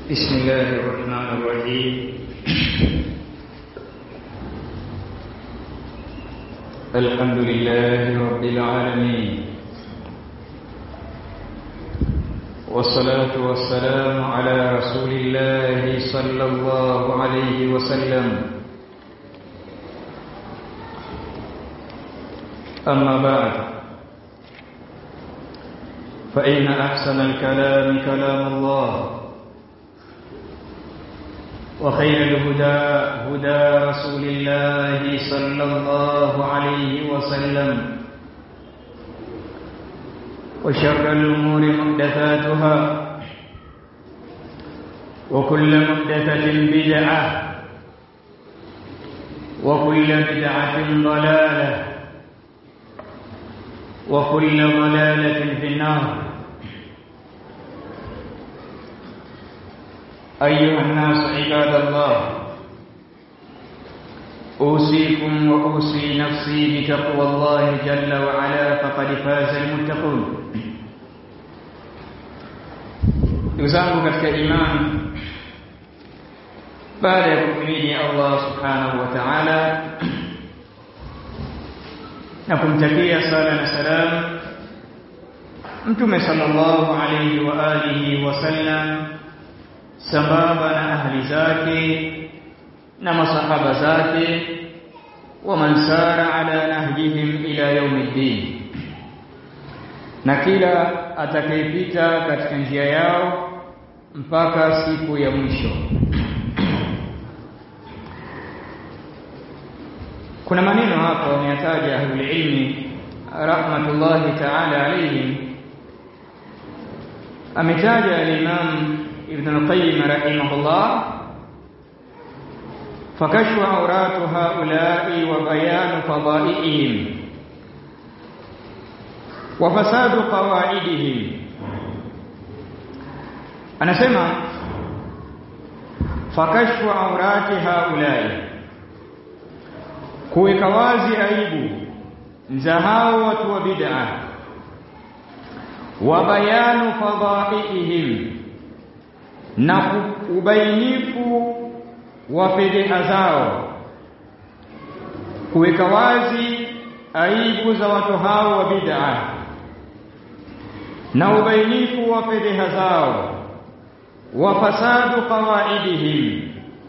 بسم الله الرحمن الرحيم الحمد لله رب العالمين والصلاة والسلام على رسول الله صلى الله عليه وسلم أما بعد فإن أحسن الكلام كلام الله وخير الهدى هدى رسول الله صلى الله عليه وسلم وشر الأمور محدثاتها وكل محدثة بدعة وكل بدعة ضلالة وكل ضلالة في النار أيها الناس عباد الله أوصيكم وأوصي نفسي بتقوى الله جل وعلا فقد فاز المتقون ndugu zangu katika imani baada ya kumhimidi Allah subhanahu wa ta'ala na kumtakia sala na salam mtume sallallahu alayhi wa alihi wa sallam sambamba na ahli zake na masahaba zake wa man sara ala nahjihim ila yaumiddin na kila atakayepita katika njia yao mpaka siku ya mwisho kuna maneno hapa wameyataja ahlul ilmi rahmatullahi ta'ala alayhim ametaja al-imam ابن القيم رحمه الله فكشف عورات هؤلاء وبيان فضائلهم وفساد قواعدهم anasema fakashfu aurati haulai kuweka wazi aibu za hao watu wa bid'a wa bayanu fadhaihim na ubainifu wa fedheha zao kuweka wazi aibu za watu hao wa bid'a na ubainifu wa fedheha zao wa fasadu qawaidihim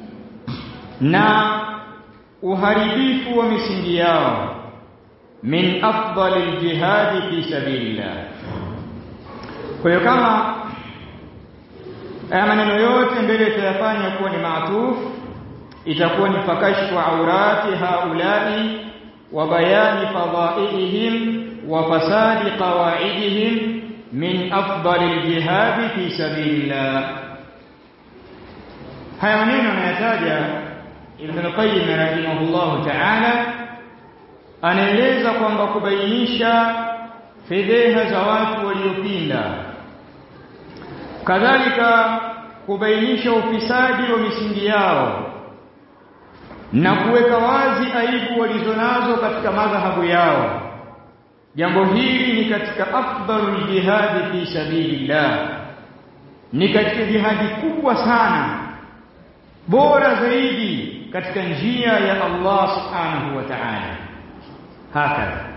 na uharibifu wa misingi yao min afdalil jihadi fi sabilillah kwa hiyo kama haya maneno yote mbele tutayafanya kuwa ni maatuf itakuwa ni fakashfu aurati haulai wa bayani fadailihim wa fasadi qawaidihim min afdali aljihadi fi sabilillah haya maneno anayataja Ibn Qayyim rahimahullahu ta'ala anaeleza kwamba kubainisha fedheha za watu waliopinda kadhalika kubainisha ufisadi wa misingi yao na kuweka wazi aibu walizonazo katika madhahabu yao jambo hili ni katika afdalul jihadi fi sabilillah ni katika jihadi kubwa sana bora zaidi katika njia ya Allah subhanahu wa ta'ala hakadha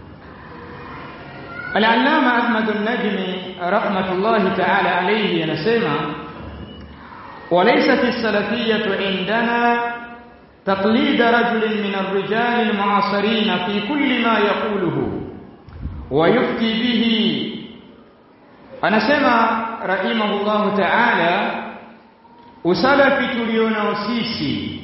Al-Allama Ahmad an-Najmi rahmatullahi ta'ala alayhi anasema وليست السلفية عندنا تقليد رجل من الرجال المعاصرين في كل ما يقوله ويفتي به anasema rahimahullahu ta'ala usalafi tulionao sisi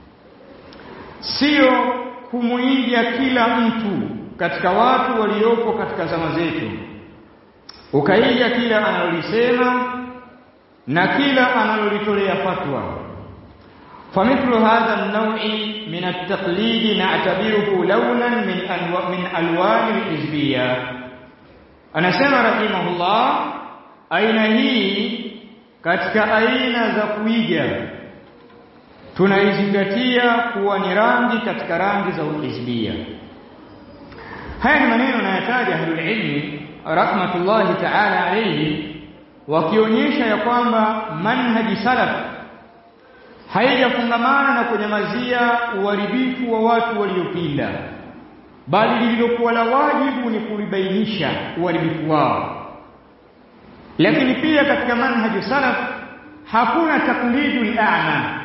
sio kumuiga kila mtu katika watu waliopo katika zama zetu ukaiga kila analolisema na kila analolitolea fatwa فمثل هذا النوع من التقليد نعتبره لونا من أنواع من الوان الحزبيه anasema rahimahullah aina hii katika aina za kuiga tunaizingatia kuwa ni rangi katika rangi za uhizbia haya ni maneno nayataja ahlul ilmi rahmatullahi ta'ala alayhi wakionyesha ya kwamba manhaji salaf haijafungamana na kunyamazia uharibifu wa watu waliopinda bali lililokuwa la wajibu ni kulibainisha uharibifu wao lakini pia katika manhaji salaf hakuna taklidul a'ma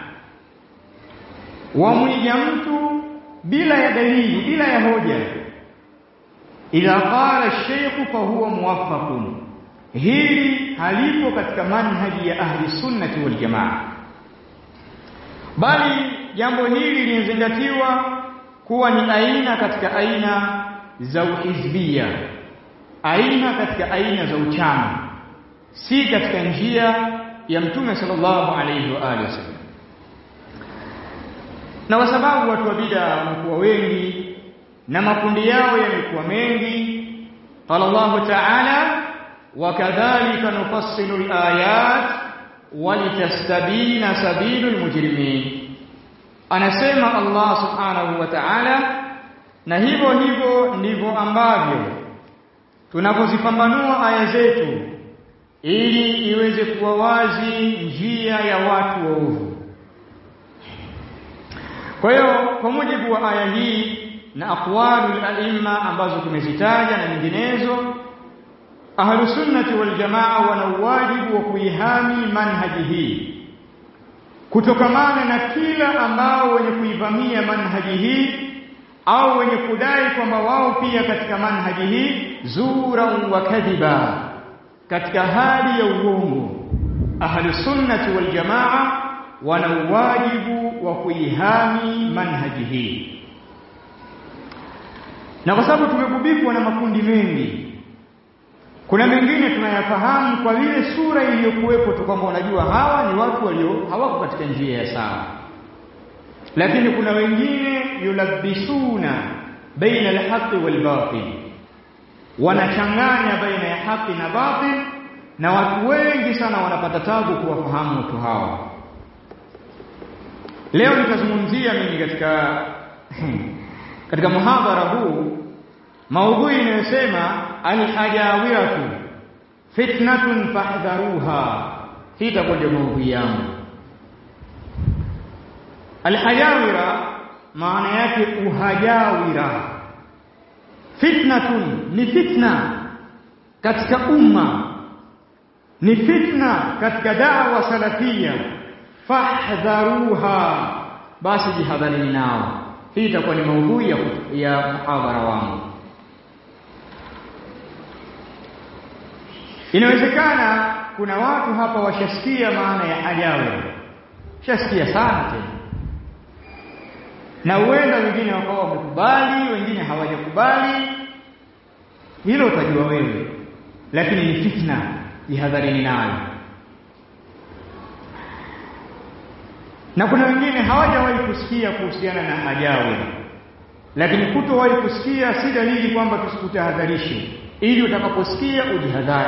wamwiga mtu bila ya dalili bila ya hoja idha qala shaykh fa huwa muwaffaqun hili halipo katika manhaji ya ahli sunnati wal jamaa bali jambo hili linazingatiwa kuwa ni aina katika aina za uhizbia aina katika aina za uchama si katika njia ya mtume sallallahu alayhi wa alihi wasallam na kwa sababu watu wa bid'a wamekuwa wengi na makundi yao yamekuwa mengi qala Allah ta'ala wakadhalika nufassilu al-ayat walitastabina sabilul mujrimin anasema Allah subhanahu wa ta'ala na hivyo hivyo ndivyo ambavyo tunapozipambanua aya zetu ili iweze kuwa wazi njia ya watu waovu kwa hiyo kwa mujibu wa aya hii na aqwalul aimma ambazo tumezitaja na nyinginezo ahlu sunnati wal jamaa wana wajibu wa kuihami manhaji hii kutokamana na kila ambao wenye kuivamia manhaji hii au wenye kudai kwamba wao pia katika manhaji hii zura wa kadhiba katika hali ya uongo ahlu sunnati wal jamaa wana wajibu wa kuihami manhaji hii na kwa sababu tumegubikwa na makundi mengi kuna mengine tunayafahamu kwa vile sura iliyokuwepo tu kwamba unajua hawa ni watu walio hawako katika njia ya sawa lakini kuna wengine yulabisuna baina alhaqi walbatil wanachanganya baina ya haki na batil na watu wengi sana wanapata tabu kuwafahamu watu hawa leo nitazungumzia mimi katika katika muhadhara huu maudhui inayosema alhajawiratu fitnatun fahdharuha hii itakuwa ndio maudhui yangu alhajawira maana yake uhajawira fitnatun ni fitna katika umma ni fitna katika dawa salafia fahdharuha basi jihadharini nao hii itakuwa ni maudhui ya, ya muhadhara wangu inawezekana kuna watu hapa washasikia maana ya hajawe shasikia sana tena na huenda wengine wakawa wamekubali wengine hawajakubali hilo utajua wewe lakini ni fitna jihadharini nayo na kuna wengine hawajawahi kusikia kuhusiana na hajawe lakini kutowahi kusikia si dalili kwamba tusikutahadharishe ili utakaposikia ujihadhari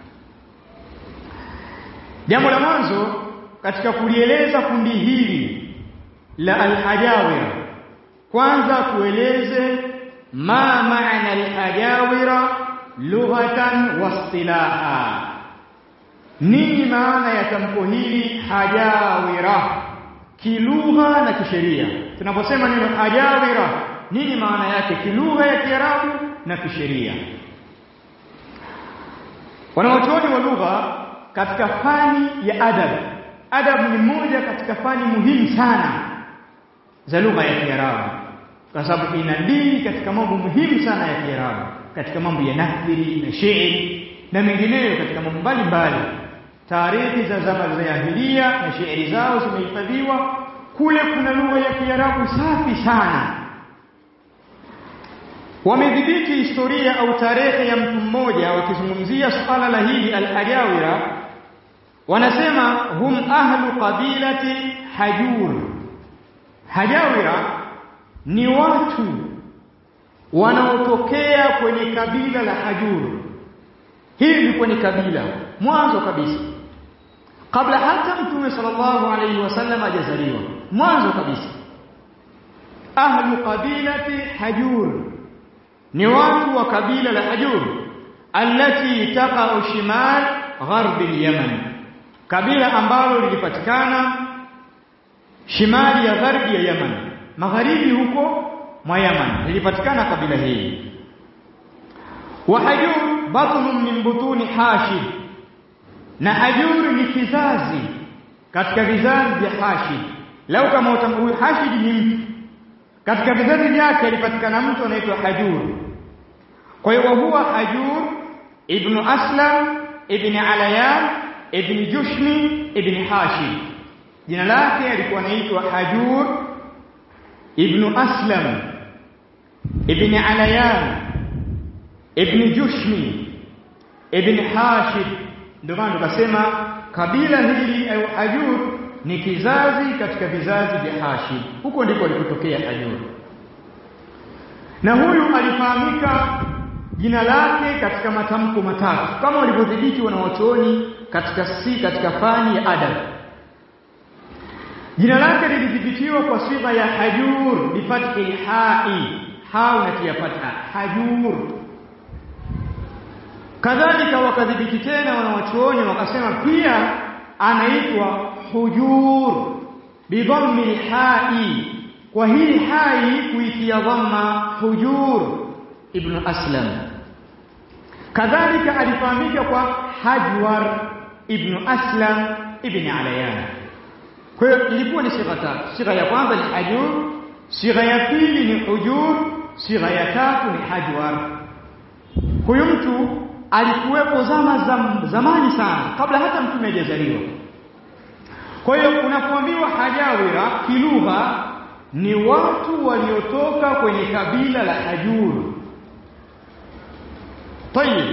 jambo la mwanzo katika kulieleza kundi hili la alhajawira kwanza tueleze ma maana alhajawira lughatan wastilaha nini maana ya tamko hili hajawira kilugha na kisheria tunaposema neno hajawira nini maana yake kilugha ya kiarabu na kisheria wanawachuoni wa lugha katika fani ya adab adab ni moja katika fani muhimu sana za lugha ya kiarabu kwa sababu inadili katika mambo muhimu sana ya kiarabu katika mambo ya nathiri na shairi na mengineyo katika mambo mbalimbali taarihi za zama za jahilia na shairi zao zimehifadhiwa kule kuna lugha ya kiarabu safi sana wamedhibiti historia au tarehe ya mtu mmoja wakizungumzia suala la hili al-hajawira wanasema hum ahlu qabilati hajur hajawira ni watu wanaotokea kwenye kabila la hajur hili lilikuwa ni kabila mwanzo kabisa kabla hata mtume sallallahu alayhi wasallam hajazaliwa mwanzo kabisa ahlu qabilati hajur ni watu wa kabila la hajur allati taqa'u shimal gharbi al-Yaman kabila ambalo lilipatikana shimali ya gharbi ya Yaman magharibi huko mwa Yaman lilipatikana kabila hili wa hajur batnun min butuni hashid na hajur ni kizazi katika vizazi vya hashid lau kama utamhuyu hashid ni mtu katika vizazi vyake alipatikana mtu anaitwa hajur kwa hiyo huwa hajur ibn aslam ibn alayan ibn jushmi ibn hashid jina lake alikuwa anaitwa hajur ibn aslam ibn alayan ibn jushmi ibn hashid ndio maana tukasema kabila hili au hajur ni kizazi katika vizazi vya hashid huko ndiko alikotokea hajur na huyu alifahamika jina lake katika matamko matatu kama walivyodhibiti wanawachuoni katika si katika fani ya adab jina lake lilidhibitiwa kwa sifa ya hajur bifathi hai ha unatia fatha hajur kadhalika wakadhibiti tena wanawachuoni wakasema pia anaitwa hujur bidhammi hai kwa hii hai kuitia dhamma hujur ibn aslam kadhalika alifahamika kwa hajwar ibn aslam ibn alayan kwa hiyo ilikuwa ni sigha tatu sigha ya kwanza ni hajur sigha ya pili ni hujur sigha ya tatu ni hajwar huyu mtu alikuwepo zama zam, zamani sana kabla hata mtume hajazaliwa kwa hiyo unapoambiwa hajawira kilugha ni watu waliotoka kwenye kabila la hajur tayib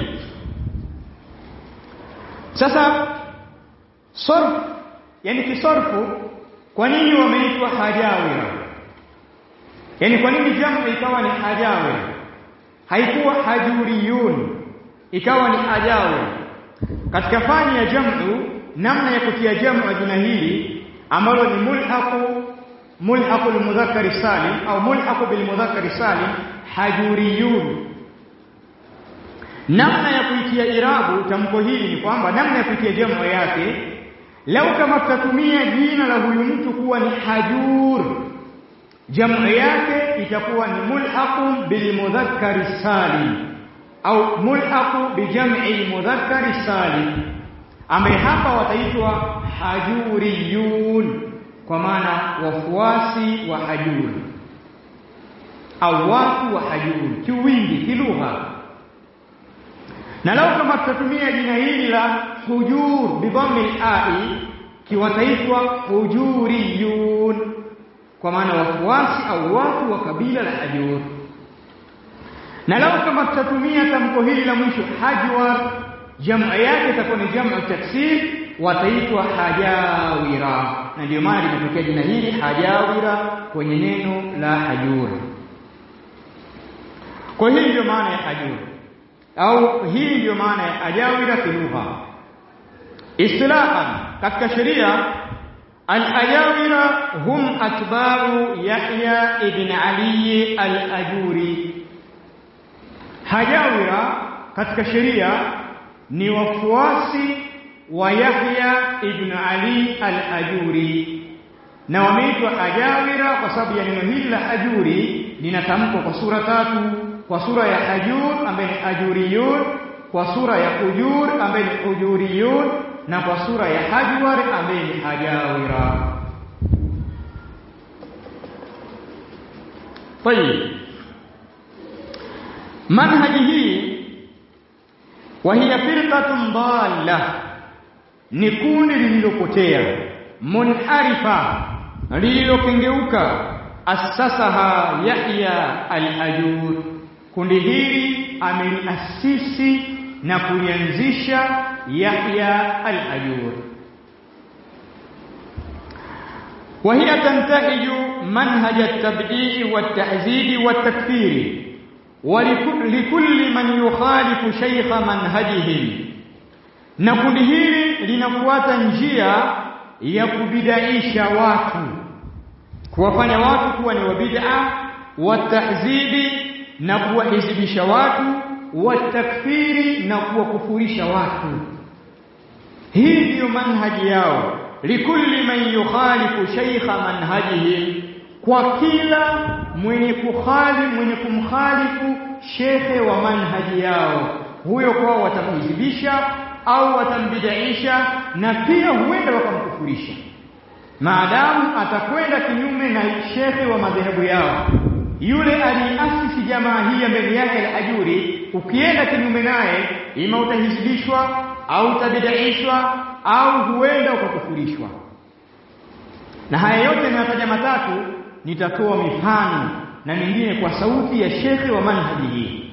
sasa sarf yani kisarfu kwa nini wameitwa hajawira yani kwa nini jamu ikawa ni hajawira haikuwa hajuriyun ikawa ni hajawira katika fani ya jamu namna ya kutia jamu jina hili ambalo ni mulhaqu mulhaqu almudhakkar salim au mulhaqu bilmudhakkar salim hajuriyun namna ya kuitia irabu tamko hili ni kwamba namna ya kuitia jamu yake lau kama tutatumia jina la huyu mtu kuwa ni hajur jamu yake itakuwa ni mulhaqu bilmudhakkar salim au mulhaqu bijam'i mudhakkar salim ambaye hapa wataitwa hajuriyun kwa maana wafuasi wa hajur au watu wa hajur kiwingi kilugha na lau kama tutatumia jina hili la hujur bidhammi ai kiwataitwa hujuriyun kwa maana wafuasi au watu wa kabila la hajur na lau kama tutatumia tamko hili la mwisho hajwar jamu yake itakuwa ni jamu taksir wataitwa hajawira na ndio maana limetokea jina hili hajawira kwenye neno la hajur kwa hii ndio maana ya hajur au hii ndio maana ya hajawira kilugha istilahan katika sheria al-ajawira hum atba'u yahya ibn ali al-ajuri hajawira katika sheria ni wafuasi wa Yahya ibn Ali al-Ajuri na wameitwa ajawira kwa sababu ya neno hili la ajuri linatamkwa kwa sura tatu kwa sura ya ajur ambaye ni ajuriyun kwa sura ya ujur ambaye ni ujuriyun na kwa sura ya hajwar ambaye ni ajawira طيب manhaji hii وهي فرقة ضالة ni kundi lililopotea munharifa lililokengeuka asasaha Yahya al-Ajur kundi hili ameliasisi na kulianzisha Yahya al-Ajur وهي تنتهج منهج التبديع والتعزيز والتكفير ولكل من يخالف شيخ منهجهم na kundi hili linafuata njia ya kubidaisha watu kuwafanya watu kuwa ni wabid'a watahzibi na kuwahizibisha watu watakfiri na kuwakufurisha watu hii ndiyo manhaji yao likulli man yukhalifu shaykha manhajihim kwa kila mwenye kukhali mwenye kumkhalifu shekhe wa manhaji yao huyo kwao watamhizibisha au watambidaisha na pia huenda wakamkufurisha maadamu atakwenda kinyume na shekhe wa madhehebu yao yule aliasisi jamaa hii ya mbele yake al-ajuri ukienda kinyume naye ima utahizibishwa au utabidaishwa au huenda ukakufurishwa na haya yote ninataja matatu nitatoa mifano na mingine kwa sauti ya shekhe wa manhaji hii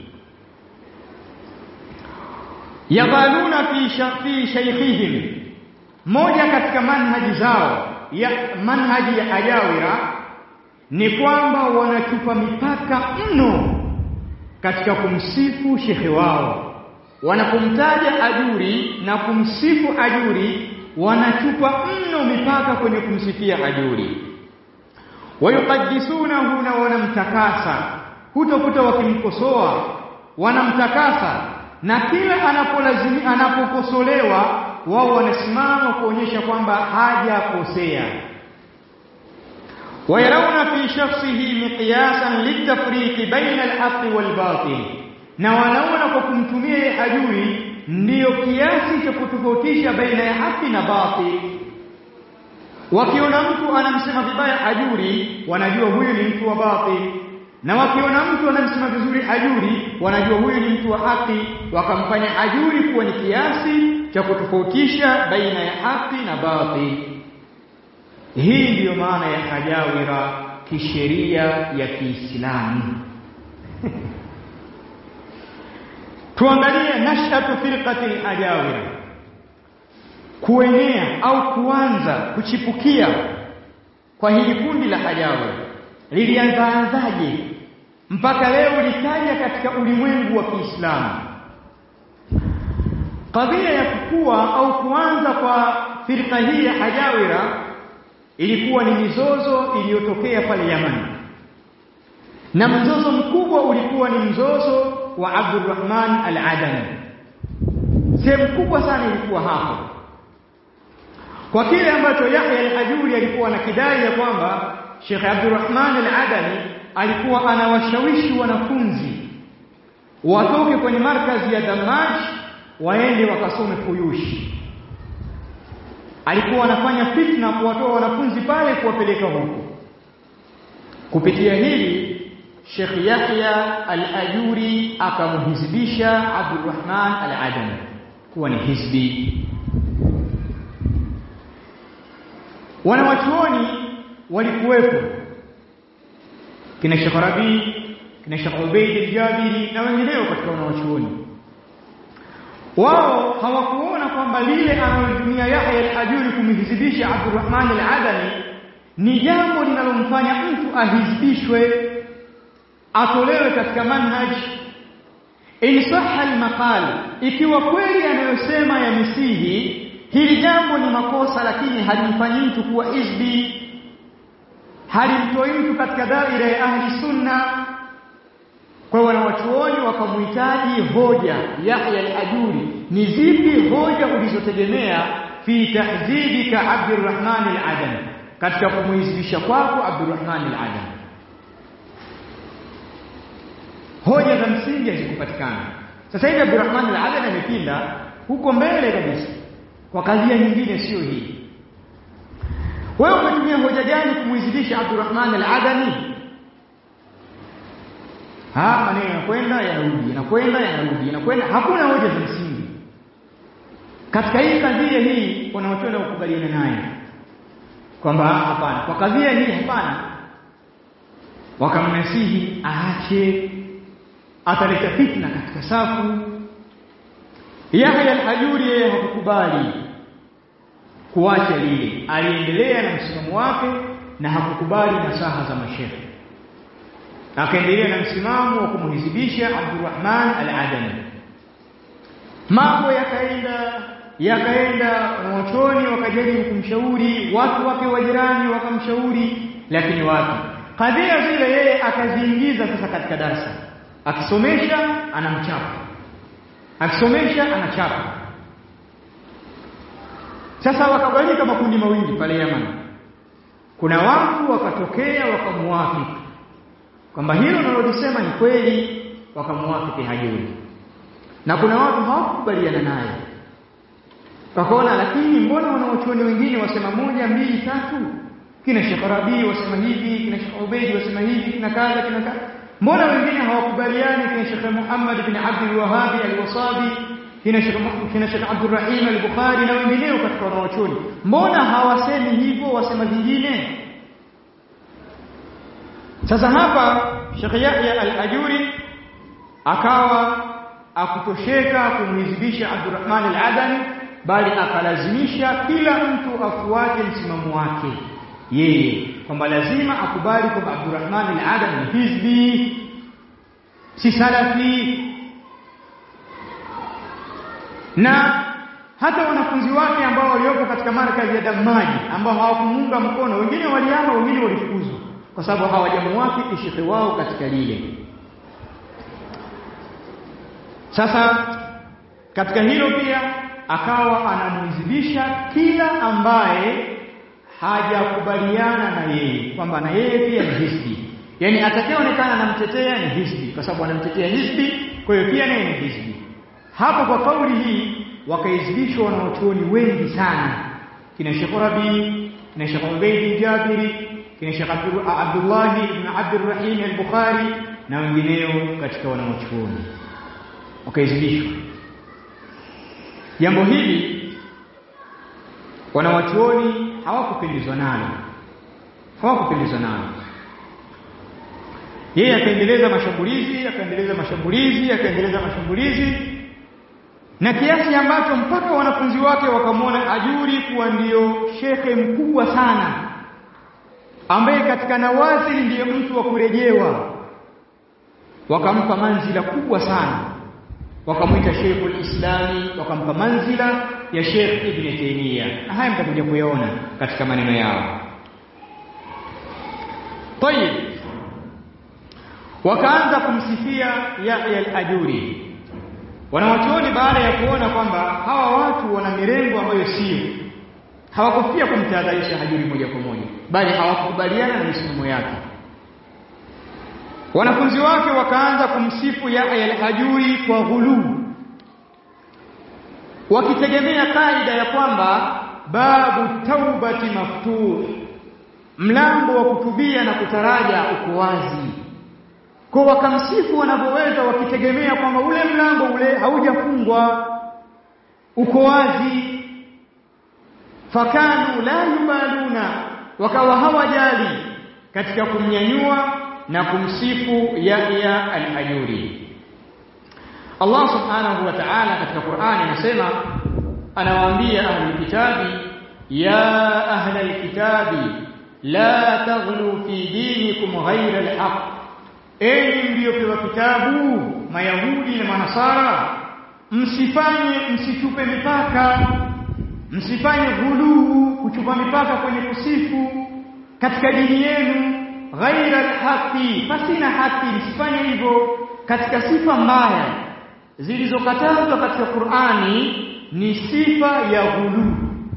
yaqaluna fi fi shaykhihim moja katika manhaji zao ya manhaji ya ajawira ni kwamba wanachupa mipaka mno katika kumsifu shekhe wao wanapomtaja ajuri na kumsifu ajuri wanachupa mno mipaka kwenye kumsifia ajuri wayuqaddisunahu na wanamtakasa hutokuta wakimkosoa wanamtakasa na kila anapolazimi anapokosolewa wao wanasimama kuonyesha kwamba hajakosea ويرون في شخصه مقياسا للتفريق بين الحق والباطل na wanaona kwa kumtumia ajuri ndiyo kiasi cha kutofautisha baina ya haki na batil wakiona mtu anamsema vibaya ajuri wanajua huyu ni mtu wa batil na wakiona mtu anamsema vizuri ajuri wanajua huyu ni mtu wa haki wakamfanya ajuri kuwa ni kiasi cha kutofautisha baina ya haki na batil hii ndiyo maana ya hajawira kisheria ya Kiislamu. Tuangalie nashatu firqati al-ajawira, kuenea au kuanza kuchipukia kwa hili kundi la hajawira lilianzaanzaje mpaka leo likaja katika ulimwengu wa Kiislamu. Kadhia ya kukua au kuanza kwa firqa hii ya hajawira ilikuwa ni mizozo iliyotokea pale Yaman, na mzozo mkubwa ulikuwa ni mzozo wa Abdurrahman al-Adani. Sehemu kubwa sana ilikuwa hapo, kwa kile ambacho Yahya al-Ajuri alikuwa na kidai ya kwamba Sheikh Abdurrahman al-Adani alikuwa anawashawishi wanafunzi watoke kwenye markazi ya Damaj waende wakasome Fuyushi alikuwa anafanya fitna kuwatoa wanafunzi pale kuwapeleka huko. Kupitia hili Sheikh Yahya al-Ajuri akamhizibisha Abdurrahman al-Adami kuwa ni hizbi. Wanawachuoni walikuwepo kina Sheikh Rabi, kina Sheikh Ubaid al-Jabiri na wengineo katika wanawachuoni wao hawakuona kwamba lile analolitumia Yahya al-Ajuri kumhizibisha Abdurrahman al-Adani ni jambo linalomfanya mtu ahizibishwe atolewe katika manhaj in sahha al-maqal ikiwa kweli anayosema ya misihi hili jambo ni makosa lakini halimfanyi mtu kuwa hizbi halimtoi mtu katika daira ya ahli sunna kwa hiyo wanawachuoni wakamhitaji hoja Yahya al-Ajuri, ni zipi hoja ulizotegemea fi tahdhibika Abdurrahman al-Adani, katika kumuhizibisha kwako Abdurrahman al-Adani? Hoja za msingi hazikupatikana. Sasa hivi Abdurrahman al-Adani amepinda huko mbele kabisa kwa kadhia nyingine, sio hii. Wewe umetumia hoja gani kumuhizibisha Abdurrahman al-Adani? ha maneno yanakwenda yanarudi yanakwenda yanarudi yanakwenda hakuna hoja za msingi katika hii kadhia hii wanaochona kukubaliana naye kwamba hapana kwa kadhia hii hapana wakamnasihi aache ataleta fitna katika safu Yahya al-Hajuri yeye hakukubali kuacha lile aliendelea na msimamo wake na hakukubali nasaha za mashehe akaendelea na msimamo wa kumhizibisha Abdurrahman al-Adani. Mambo yakaenda yakaenda, wanachuoni wakajaribu kumshauri, watu wake wa jirani wakamshauri, lakini wapi, kadhia zile yeye akaziingiza sasa katika darasa, akisomesha anamchapa, akisomesha anachapa. sasa wakagawanyika makundi mawili pale Yaman kuna watu wakatokea wakamuafiki kwamba hilo nalolisema ni kweli wakamuafiki hajuri na kuna watu hawakukubaliana naye wakaona lakini mbona wanaochuoni wengine wasema moja mbili tatu kina Sheikh Rabi wasema hivi kina Sheikh Ubaidi wasema hivi kina kadha kina kadha mbona wengine hawakubaliani kina Sheikh Muhammad bin Abdul Wahhab al-Wasabi kina Sheikh kina Sheikh Abdul Rahim al-Bukhari na wengineo katika wanaochuoni mbona hawasemi hivyo wasema vingine sasa hapa Sheikh Yahya al-Ajuri akawa akutosheka kumhizibisha Abdurrahman al-Adani bali akalazimisha kila mtu afuate msimamo wake yeye kwamba lazima akubali kwamba Abdurrahman al-Adani ni hizbi si salafi na hata wanafunzi wake ambao waliopo katika markazi ya Damaji ambao hawakumuunga mkono wengine waliama wengine walifukuzwa kwa sababu hawajamuwafiki shekhe wao katika lile sasa katika hilo pia akawa anamwizibisha kila ambaye hajakubaliana na yeye kwamba na yeye pia ni hisbi yani atakayeonekana anamtetea ni hisbi kwa sababu anamtetea hisbi kwa hiyo pia naye ni hisbi hapo kwa kauli hii wakaizibishwa wanaochuoni wengi sana kina Sheikh Rabi kina Sheikh Ubayd Jabiri kina Sheikh Abdullah ibn Abdurrahim al-Bukhari na wengineo katika wanaochuoni wakaizibishwa jambo hili wanawachuoni hawakupendezwa nalo hawakupendezwa nalo yeye akaendeleza mashambulizi akaendeleza mashambulizi akaendeleza mashambulizi na kiasi ambacho mpaka wanafunzi wake wakamwona ajuri kuwa ndio shekhe mkubwa sana ambaye katika nawazili ndiye mtu wa kurejewa wakampa manzila kubwa sana wakamwita Sheikhul Islami wakampa manzila ya Sheikh Ibn Taymiyyah na haya mtakuja kuyaona katika maneno yao Tayib wakaanza kumsifia Yahya al-Ajuri wanawachuoni baada ya kuona kwamba hawa watu wana mirengo ambayo sio hawakufia kumtahadharisha Hajuri moja kwa moja bali hawakubaliana na misimamo yake wanafunzi wake wakaanza kumsifu Yahya al-Hajuri kwa ghuluu wakitegemea kaida ya kwamba babu taubati maftuh mlango wa kutubia na kutaraja uko wazi kwa wakamsifu wanavyoweza wakitegemea kwamba ule mlango ule haujafungwa uko wazi fakanu la yubaluna wakawa hawajali katika kumnyanyua na kumsifu Yahya al-Ajuri Allah subhanahu wa ta'ala katika Qur'ani anasema anawaambia ahlul kitabi ya ahlal kitabi la taghlu fi dinikum ghayra al-haq enyi mliopewa kitabu mayahudi na manasara msifanye msichupe mipaka msifanye ghuluu kuchupa mipaka kwenye kusifu katika dini yenu ghaira alhaqi pasina haki msifanye hivyo katika sifa mbaya zilizokatazwa katika Qur'ani ni sifa ya ghuluu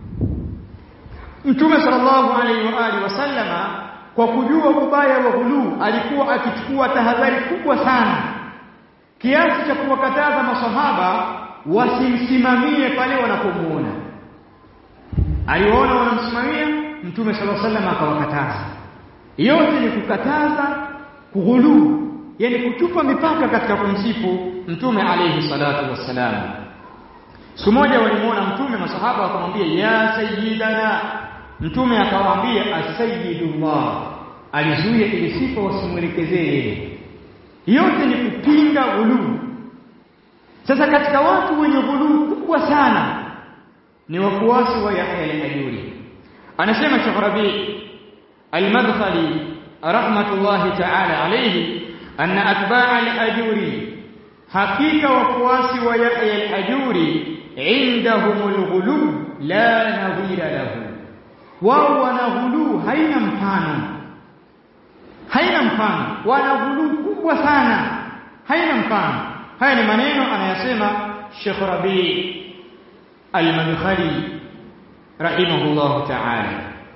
Mtume sallallahu alaihi wa alihi wasallama kwa kujua ubaya wa ghuluu alikuwa akichukua tahadhari kubwa sana kiasi cha kuwakataza masahaba wasimsimamie pale wanapomuona aliwaona wanamsimamia Mtume sallallahu alaihi wasallam akawakataza yote ni kukataza kughuluu yani kuchupa mipaka katika kumsifu mtume alayhi salatu wassalam siku moja walimuona mtume masahaba wakamwambia ya sayyidana mtume akawaambia asayidullah alizuia ili sifa wasimwelekezee yeye yote ni kupinga ghuluu sasa katika watu wenye ghuluu kubwa sana ni wafuasi wa Yahya al-Ajuri anasema Sheikh Rabi al-Madkhali rahmatullahi ta'ala alayhi anna atba'a al-Ajuri hakika wafuasi wa Yahya al-Ajuri indahumul ghulu la nadhira lahu wao wana ghulu haina mfano haina mfano wana ghulu kubwa sana haina mfano haya ni maneno anayasema Sheikh Rabi al-Madkhali rahimahullahu ta'ala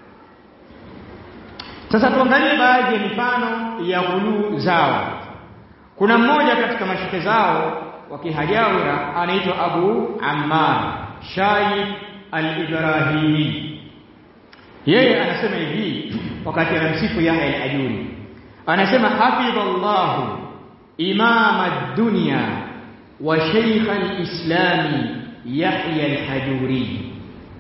sasa tuangalie baadhi ya mifano ya ghuluu zao kuna mmoja katika mashike zao wa kihajawira anaitwa Abu Ammar Shaib al-Ibrahimi yeye anasema hivi wakati anamsifu Yahya al-Ajuri anasema hafidhallahu imam ad-dunya wa shaykh al-islam Yahya al-Hajuri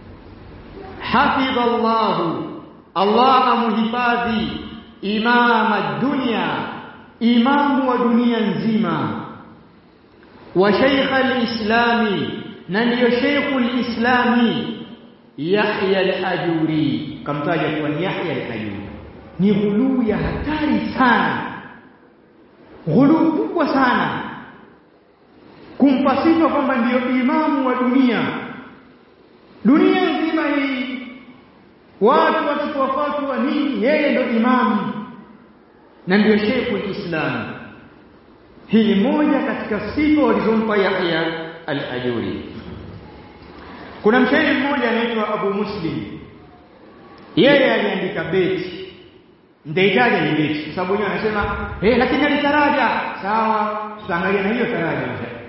hafidhallahu Allah amuhifadhi imam ad-dunya imamu wa dunia nzima wa shaykh al-islami na ndiyo sheikhul islami Yahya al-Ajuri kamtaja kuwa ni Yahya al-Ajuri ni ghuluu ya hatari sana ghuluu kubwa sana kumpa sifa kwamba ndiyo imamu wa dunia dunia nzima hii watu wachukua fatwa nini yeye ndo imamu na ndiyo sheikhul islam hii ni moja katika sifa walizompa Yahya al-Ajuri kuna mshairi mmoja anaitwa Abu Muslim yeye aliandika beti nitaitaja ni beti kwa sababu yeye anasema eh lakini alitaraja sawa tutaangalia na hiyo taraja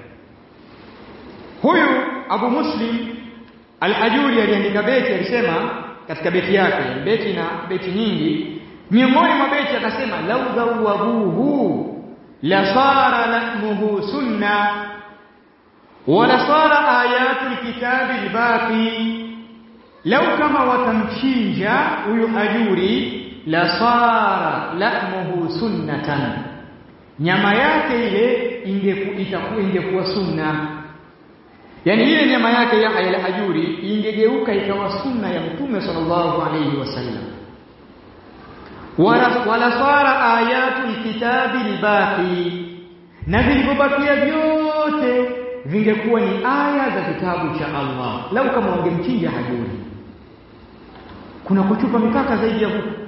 huyu Abu Muslim al-Ajuri aliandika beti alisema katika beti yake beti na beti nyingi miongoni mwa beti akasema lau dhawabuhu la sara lahmuhu sunna wala sara ayatul kitabi albaqi lau kama watamchinja huyu ajuri la sara lahmuhu sunnatan nyama yake ile ingekuwa ingekuwa sunna yani ile nyama yake ya al-ajuri ingegeuka ikawa sunna ya mtume sallallahu alayhi wasallam wala wala sara ayatul kitabi albaqi na vilivyobakia vyote vingekuwa ni aya za kitabu cha Allah lau kama wangemchinja hajuri kuna kuchupa mipaka zaidi ya huko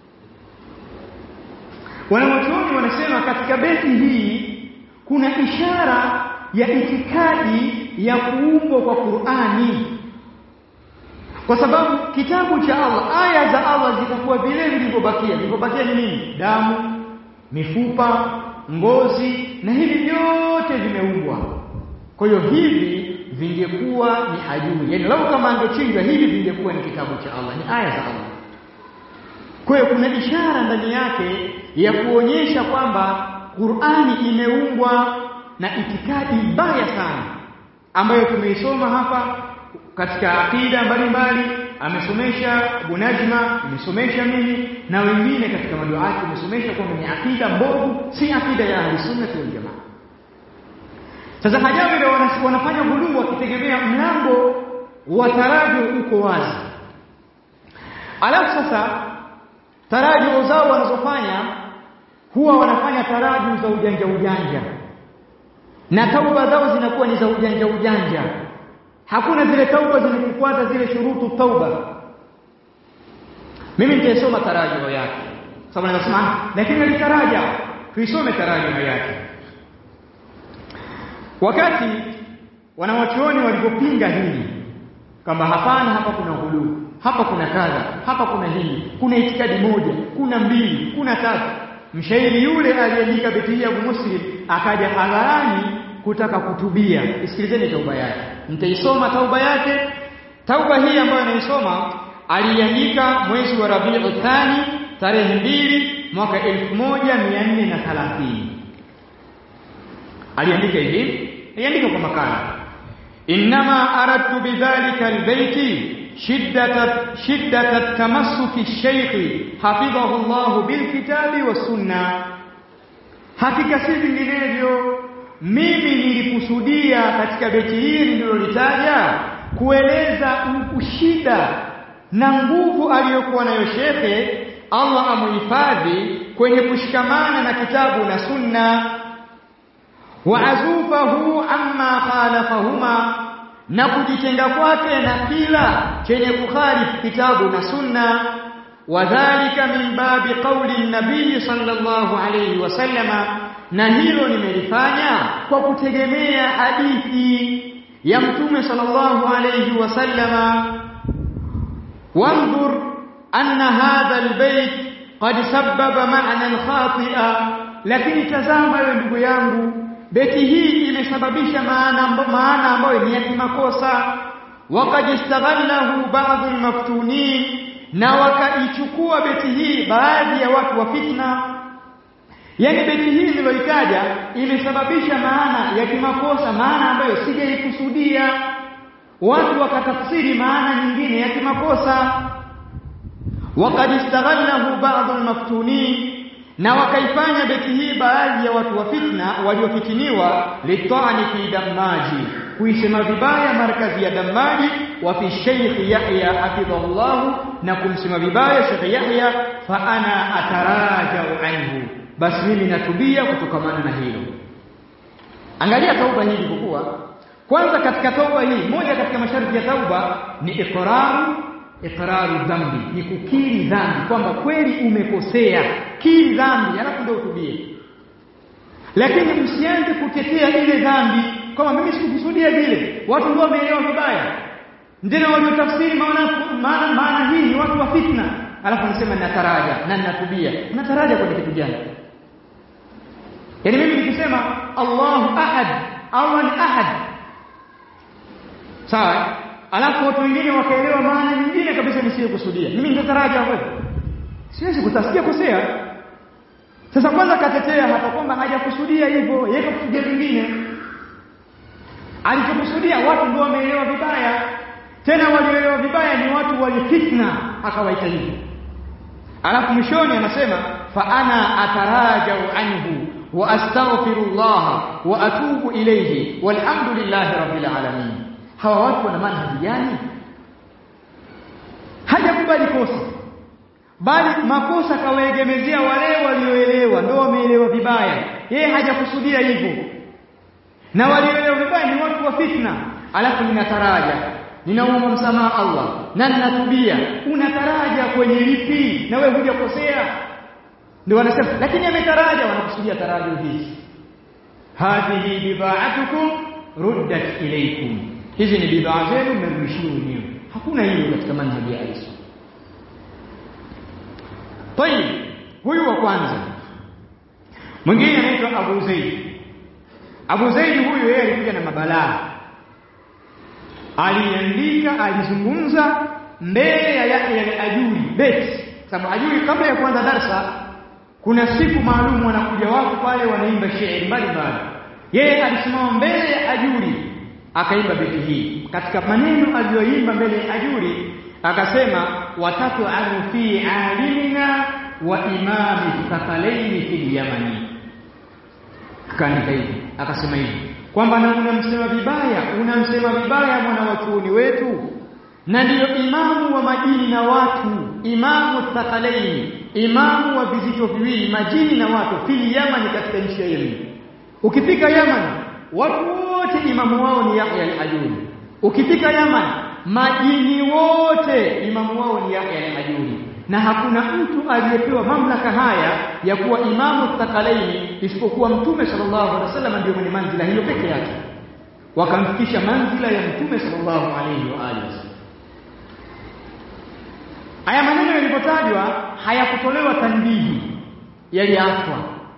wanawachuoni wanasema katika beti hii kuna ishara ya itikadi ya kuumbwa kwa Qur'ani kwa sababu kitabu cha Allah aya za Allah zitakuwa vile vilivyobakia vilivyobakia ni nini damu mifupa ngozi na hivi vyote vimeumbwa kwa hiyo hivi vingekuwa ni hajuri yani lau kama angechinjwa hivi vingekuwa ni kitabu cha Allah ni aya za Allah kwa hiyo kuna ishara ndani yake ya kuonyesha kwamba Qur'ani imeumbwa na itikadi mbaya sana ambayo tumeisoma hapa katika akida mbalimbali amesomesha Abu Najma amesomesha mimi na wengine katika maduati amesomesha kwamba ni akida mbovu si akida ya Ahlus wal Jamaa sasa hajawi wanafanya ghuluu wakitegemea mlango wa taraji uko wazi alafu sasa taraji zao wanazofanya huwa wanafanya taraji za ujanja ujanja na tauba zao zinakuwa ni za ujanja ujanja hakuna zile tauba zinazofuata zile shurutu tauba mimi nitaisoma tarajio yake sababu nasema lakini alitaraja tuisome tarajio yake wakati wanawachuoni walipopinga hili kwamba hapana hapa kuna ghuluu hapa kuna kadha hapa kuna hili kuna itikadi moja kuna mbili kuna tatu mshairi yule aliyeandika beti ya Abu Muslim akaja hadharani kutaka kutubia isikilizeni tauba yake nitaisoma tauba yake tauba hii ambayo naisoma aliandika mwezi wa Rabiul Thani tarehe mbili mwaka 1430 aliandika hivi aliandika kwa makala inma aradtu bidhalika albayti shiddata shiddata tamassuki ash-shaykh hafidhahu Allah bilkitabi was-sunnah hakika si vinginevyo mimi nilikusudia katika beti hili nililolitaja kueleza ushida na nguvu aliyokuwa nayo shekhe Allah amuhifadhi kwenye kushikamana na kitabu na sunna wa azufahu amma khalafahuma na kujitenga kwake na kila chenye kukhalifu kitabu na sunna wadhālika min babi qawli nabii sallallahu alayhi wasallama na hilo nimelifanya kwa kutegemea hadithi ya mtume sallallahu alayhi wasallama wanzur anna hadha albayt qad sabbaba ma'nan khati'a lakini tazama wewe ndugu yangu beti hii imesababisha maana maana ambayo ni ya kimakosa waqad istaghallahu ba'd almaftunin na wakaichukua beti hii baadhi ya watu wa fitna yani beti hii niliyoitaja imesababisha maana ya kimakosa maana ambayo sijaikusudia watu wakatafsiri maana nyingine ya kimakosa waqad istaghallahu ba'd almaftunin na wakaifanya beti hii baadhi ya watu wa fitna waliofitiniwa litani fi damaji kuisema vibaya markazi ya damaji wa fi Sheikh Yahya hafidhahullah na kumsema vibaya Sheikh Yahya fa ana atarajau anhu basi mimi natubia kutokamana na hilo angalia tauba hii ilivyokuwa kwanza katika tauba hii moja katika masharti ya tauba ni iqraru iqraru dhambi ni kukiri dhambi kwamba kweli umekosea kiri dhambi alafu ndio utubie lakini msianze kutetea ile dhambi kama mimi sikukusudia vile watu ndio wameelewa vibaya ndio waliotafsiri maana maana maana hii ni watu wa fitna alafu nasema nataraja na natubia nataraja kwa kitu gani yani mimi nikisema Allahu ahad Allah ni ahad sawa alafu watu wengine wakaelewa maana nyingine kabisa nisiyokusudia mimi nitataraja hapo siwezi kutasikia kosea sasa kwanza katetea hapa kwamba hajakusudia hivyo yeye kakusudia vingine alichokusudia watu ndio wameelewa vibaya tena walioelewa vibaya ni watu walifitna akawaita hivyo alafu mwishoni anasema fa ana atarajau anhu wa astaghfirullah wa atubu ilayhi walhamdulillahi rabbil alamin hawa watu wana manhaji gani hajakubali kosa bali makosa kawaegemezea wale walioelewa ndio wameelewa vibaya yeye hajakusudia hivyo na walioelewa vibaya ni watu wa fitna alafu ninataraja ninaomba msamaha Allah na ninatubia unataraja kwenye lipi na wewe hujakosea ndio wanasema lakini ametaraja wanakusudia taraja hizi hadhihi bidha'atukum ruddat ilaykum hizi ni bidhaa zenu mmerudishiwa wenyewe hakuna hilo katika manhaji ya Isa Tayib huyu wa kwanza mwingine anaitwa Abu Zaid Abu Zaid huyu yeye alikuja na mabalaa aliandika alizungumza mbele ya Yahya al-Ajuri beti sababu Ajuri kabla ya kuanza darsa kuna siku maalum wanakuja watu pale wanaimba shairi mbalimbali yeye alisimama mbele ya Ajuri akaimba beti hii katika maneno aliyoimba mbele ya Ajuri akasema watatu anu fi alimina wa imami thaqalaini fil yamani akaandika hivi akasema hivi kwamba na unamsema vibaya unamsema vibaya mwana wa chuoni wetu na ndiyo imamu wa majini na watu imamu thaqalaini imamu wa vizito viwili majini na watu fil yamani katika nchi ya Yemen ukifika Yaman watu wote imamu wao ni Yahya al-Ajuri ukifika Yaman majini wote imamu wao ni Yahya al-Ajuri na hakuna mtu aliyepewa mamlaka haya ya kuwa imamu thakalaini isipokuwa mtume sallallahu alaihi wasallam ndio mwenye manzila hiyo peke yake wakamfikisha manzila ya mtume sallallahu alaihi wa alihi wasallam haya maneno yalipotajwa hayakutolewa tanbihi yaliachwa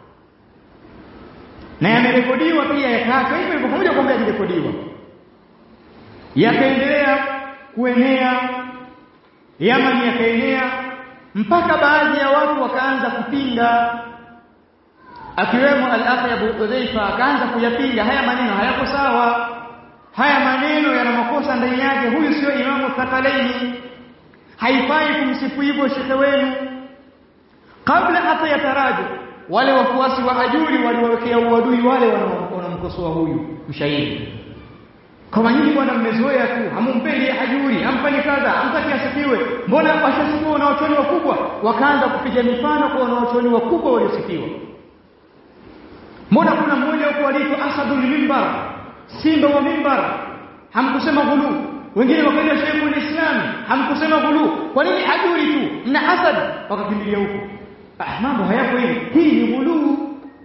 na yamerekodiwa pia yakaachwa hivyo hivyo pamoja kwamba yalirekodiwa yakaendelea kuenea Yamani yakaenea mpaka baadhi ya watu wakaanza kupinga akiwemo al-akhi Abu Hudhaifa akaanza kuyapinga haya maneno hayako sawa haya maneno yana makosa ndani yake huyu sio imamu thakalaini haifai kumsifu hivyo shekhe wenu kabla hata ya taraji wale wafuasi wa ajuri waliwawekea uadui wale wanamkosoa huyu mshairi kama nyinyi bwana mmezoea tu hamumpendi hajuri hamfanyi kadha hamtaki asifiwe mbona washasifiwa wanaochoni wakubwa wakaanza kupiga mifano kwa wanaochoni wakubwa waliosifiwa mbona kuna mmoja huko aliitwa asadul mimbar simba wa mimbar hamkusema ghulu wengine wakaenda sheikhul islam hamkusema ghulu kwa nini hajuri tu mna asad wakakimbilia huko ah mambo hayako hivi hii ni ghulu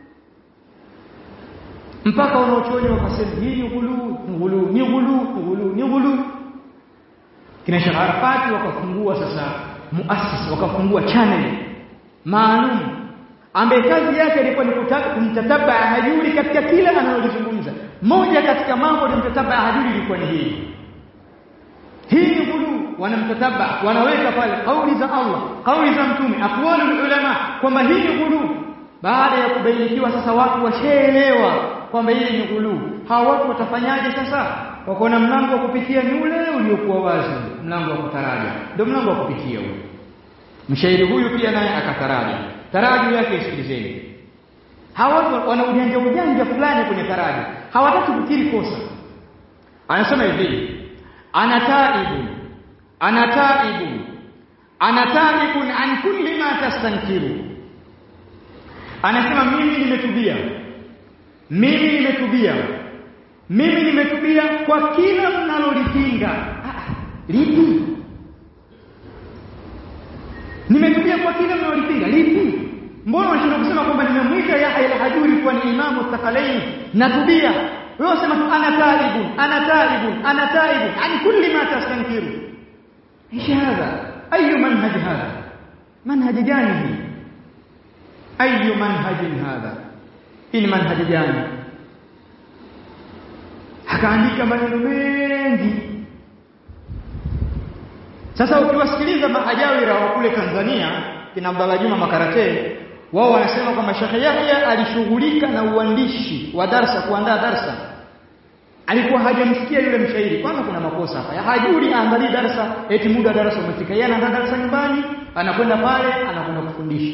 mpaka wanaochuoni wakasema hii ni ghulu ghulu ni ghulu ghulu ni ghulu kina Sheikh Arafati wakafungua sasa muassis wakafungua channel maalum ambaye kazi yake ilikuwa ni kumtataba hajuri katika kila analolizungumza moja katika mambo ya mtataba hajuri ilikuwa ni hii hii ni ghulu wanamtataba wanaweka pale kauli za Allah kauli za mtume aqwalul ulama kwamba hii ni ghulu baada ya kubainikiwa sasa watu washaelewa kwamba hii ni ghulu hawa watu watafanyaje sasa wakaona mlango wa kupitia ni ule uliokuwa wazi mlango wa kutaraja ndio mlango wa kupitia ule mshairi huyu pia naye akataraja taraji yake isikilizeni hawa watu wana ujanja ujanja fulani kwenye taraji hawataki kukiri kosa anasema hivi ana taibun ana taibun ana taibun an kulli ma tastankiru anasema mimi nimetubia mimi nimetubia mimi nimetubia kwa kila mnalolipinga lipi nimetubia kwa kila mnalolipinga lipi mbona unashinda kusema kwamba nimemwita Yahya al-Hajuri kuwa ni imamu thaqalain natubia wewe unasema tu ana taibun ana taibun ana taibun an kulli ma tastankiru ايش هذا اي منهج هذا منهج gani hii اي منهج هذا hii manhaj gani akaandika maneno mengi sasa ukiwasikiliza mahajawira wa kule Tanzania kina Abdalla Juma Makarate wao wanasema kwamba Sheikh Yahya alishughulika na uandishi wa darsa kuandaa darsa alikuwa hajamsikia yule mshairi kwanza kuna makosa hapa ya hajuri aangalie darsa eti muda darasa umefika yeye anaandaa darsa nyumbani anakwenda pale anakwenda kufundisha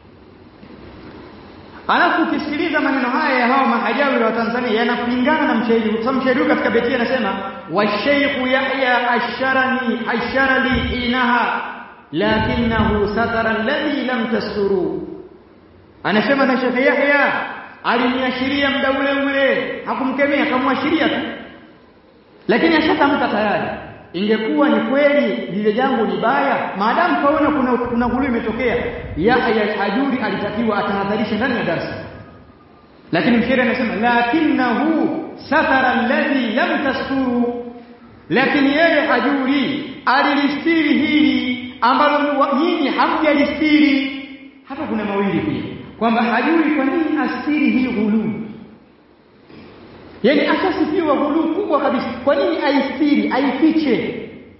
Alafu ukisikiliza maneno haya ya hao mahajawira wa Tanzania yanapingana na mshairi. Kwa sababu mshairi katika beti anasema wa Sheikh Yahya asharani asharali inaha lakinahu satara alladhi lam tasturu. Anasema na Sheikh Yahya aliniashiria muda ule ule, hakumkemea akamwashiria tu. Lakini ashatamka tayari. Ingekuwa ni kweli lile jambo ni baya, maadamu kaona kuna kuna ghulu imetokea, Yahya al-Hajuri alitakiwa atahadharisha ndani ya darasa. Lakini mshairi anasema lakinahu satara alladhi lam tasturu, lakini yeye Hajuri alilistiri hili ambalo nyinyi hamjalistiri. Hapa kuna mawili pia kwamba Hajuri kwa nini astiri hii ghulu Yaani ashasifiwa ghulu kubwa kabisa. Kwa nini aistiri, aifiche?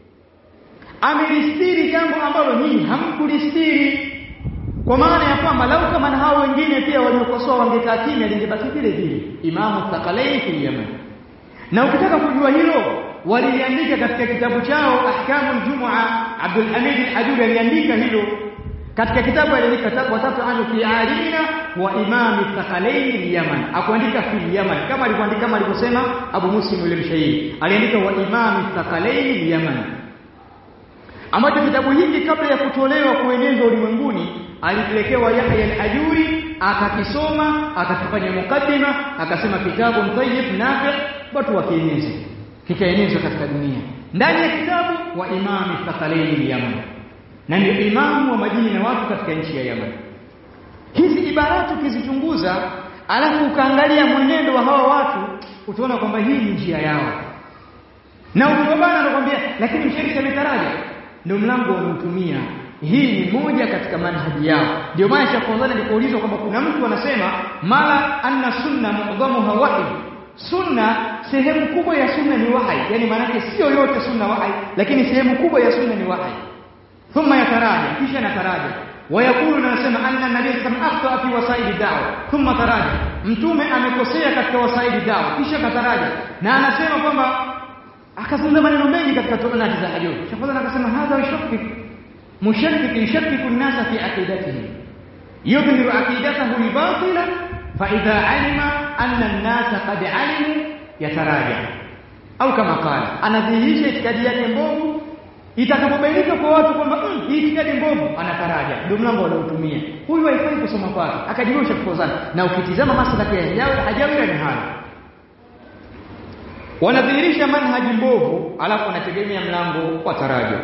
Amelistiri jambo ambalo nyinyi hamkulistiri. Kwa maana ya kwamba lau kama na hao wengine pia waliokosoa wangekaa kimya lingebaki vile vile. Imamu Thaqalaini fil Yaman. Na ukitaka kujua hilo waliliandika katika kitabu chao Ahkamul Jumua Abdul Hamid Al-Hajuri aliandika hilo katika kitabu aliandika watatu anu fi alimina wa imami thaqalaini al-Yaman akuandika fi Yaman kama alivyoandika kama alivyosema Abu Muslim yule mshairi aliandika wa imami thaqalaini al-Yaman ambacho kitabu hiki kabla ya kutolewa kuenezwa ulimwenguni alipelekewa Yahya al-Ajuri akakisoma akakifanya mukaddima akasema kitabu tayyib nafi' watu wakieneza kikaenezwa katika dunia ndani ya kitabu wa imami thaqalaini al-Yaman na ndio imamu wa majini na watu katika nchi ya Yaman. Hizi ibarati ukizichunguza, alafu ukaangalia mwenendo wa hawa watu, utaona kwamba hii ni njia yao. Na ukibabana anakuambia lakini mshiriki ametaraja, ndio mlango wanaotumia. Hii ni moja katika manhaji yao. Ndio maana Sheikh Fawzan alipoulizwa kwamba kuna mtu anasema mala anna sunna mu'dhamuha wahy. Sunna sehemu kubwa ya sunna ni wahi, yani maana yake sio yote sunna wahi, lakini sehemu kubwa ya sunna ni wahi. ثم يتراجع kisha anataraja wayakulu nasema anna nabii kama akhta fi wasaili da'wa thumma taraja mtume amekosea katika wasaili da'wa kisha kataraja na anasema kwamba akazungumza maneno mengi katika tumanati za hajjo shafadhana akasema hadha yashakik mushakkik yashakkiku an-nasa fi aqidatihi yudhiru aqidatahu al-batila fa idha alima anna an-nasa qad alimu yataraja au kama qala anadhihirisha itikadi yake mbovu itakapobainika kwa watu kwamba hii itikadi mbovu anataraja ndio mlango wanaotumia huyu haifai kusoma kwake akajirusha kukozana na ukitizama maslaki ya hijawi hajawira ni haya wanadhihirisha manhaji mbovu alafu wanategemea mlango wa taraja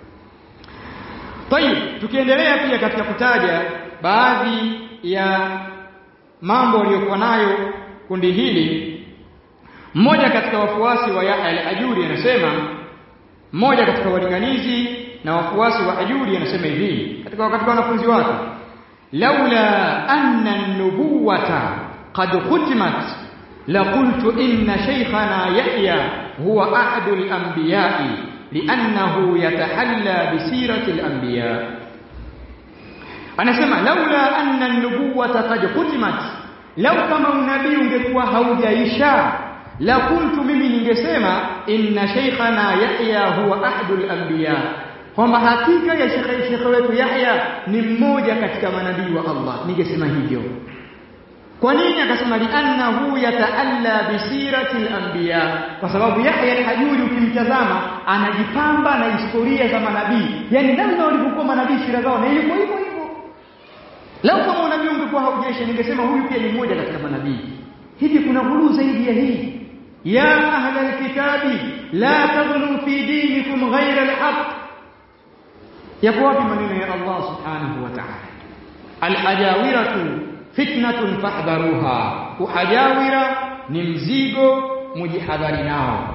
Tayib tukiendelea pia katika kutaja baadhi ya mambo waliokuwa nayo kundi hili mmoja katika wafuasi wa Yahya al-Ajuri anasema mmoja katika walinganizi na wafuasi wa Hajuri anasema hivi katika katika wanafunzi wake laula anna an-nubuwata qad khutimat la qultu inna shaykhana Yahya huwa ahadul anbiya'i li'annahu yatahalla bi sirati al-anbiya anasema laula anna an-nubuwata qad khutimat lau kama unabii ungekuwa haujaisha la kuntu mimi ningesema inna shaykhana Yahya huwa ahadul anbiya kwamba hakika ya shekhe shekhe wetu Yahya ni mmoja katika manabii wa Allah ningesema hivyo kwa nini akasema liannahu yataalla bisirati al-anbiya kwa sababu Yahya al-Hajuri ukimtazama anajipamba na historia za manabii yani namna walivyokuwa manabii sira zao na ilikuwa hivyo hivyo Lau kama unabii ungekuwa haujaisha ningesema huyu pia ni mmoja katika manabii. Hivi kuna ghulu zaidi ya hii? Ya ahla alkitabi la taghlu fi dinikum ghayra alhaq. Yako wapi maneno ya Allah subhanahu wa ta'ala? Alhajawiratu fitnatun fahdharuha. Uhajawira ni mzigo mujihadhari nao.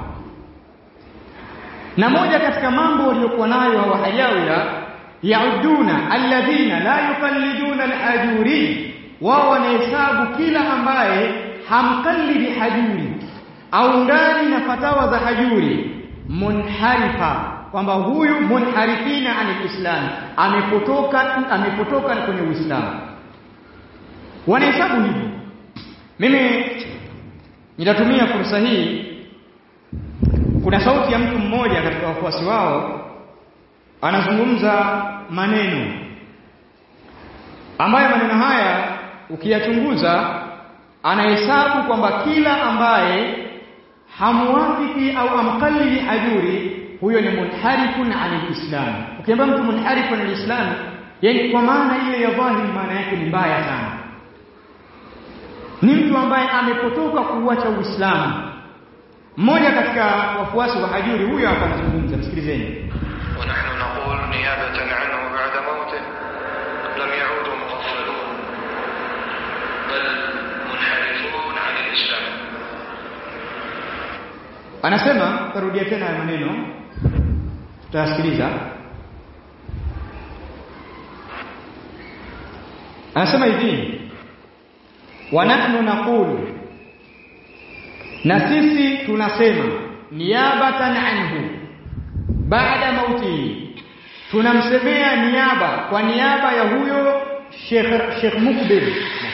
Na moja katika mambo waliokuwa nayo hawa hajawira yauduna alladhina la yuqalliduna alhajuri wao wanahesabu kila ambaye hamkallidi hajuri au ndani na fatawa za hajuri munharifa kwamba huyu munharifina anil islam amepotoka amepotoka kwenye uislamu wanahesabu hivyo mimi nitatumia fursa hii kuna sauti ya mtu mmoja katika wafuasi wao anazungumza maneno ambayo maneno haya ukiyachunguza anahesabu kwamba kila ambaye hamuwafiki au amkalili hajuri huyo ni munharifun anil islam ukiambia mtu munharifun anil islam yani kwa maana ile ya dhahiri maana yake ni mbaya sana ni mtu ambaye amepotoka kuuacha uislamu mmoja katika wafuasi wa hajuri huyo hapa anazungumza msikilizeni ونحن نقول نيابة عنه بعد موته لم يعودوا مغفلون بل منحرفون عن الإسلام anasema tarudia tena ya maneno tutasikiliza anasema hivi wa nahnu naqulu na sisi tunasema niabatan anhu baada mauti tunamsemea niaba kwa niaba ya huyo Sheikh Sheikh Mukbil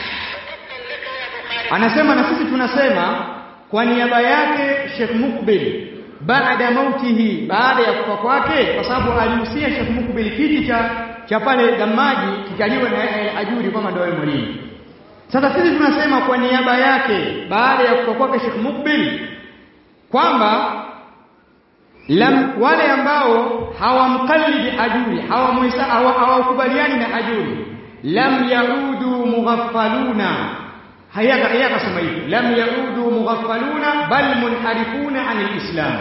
anasema na sisi tunasema kwa niaba yake Sheikh Mukbil baada mautihi baada ya kufa kwake kwa sababu alihusia Sheikh Mukbil kiti cha cha pale Damaji kikaliwa na Ajuri kama ndio mwalimu sasa sisi tunasema kwa niaba yake baada ya kufa kwake Sheikh Mukbil kwamba lam wale ambao hawamkallidi ajuri hawakubaliani na ajuri lam yaudu mughaffaluna hayaka hayaka sema hivi lam yaudu mughaffaluna bal munharifuna anil islam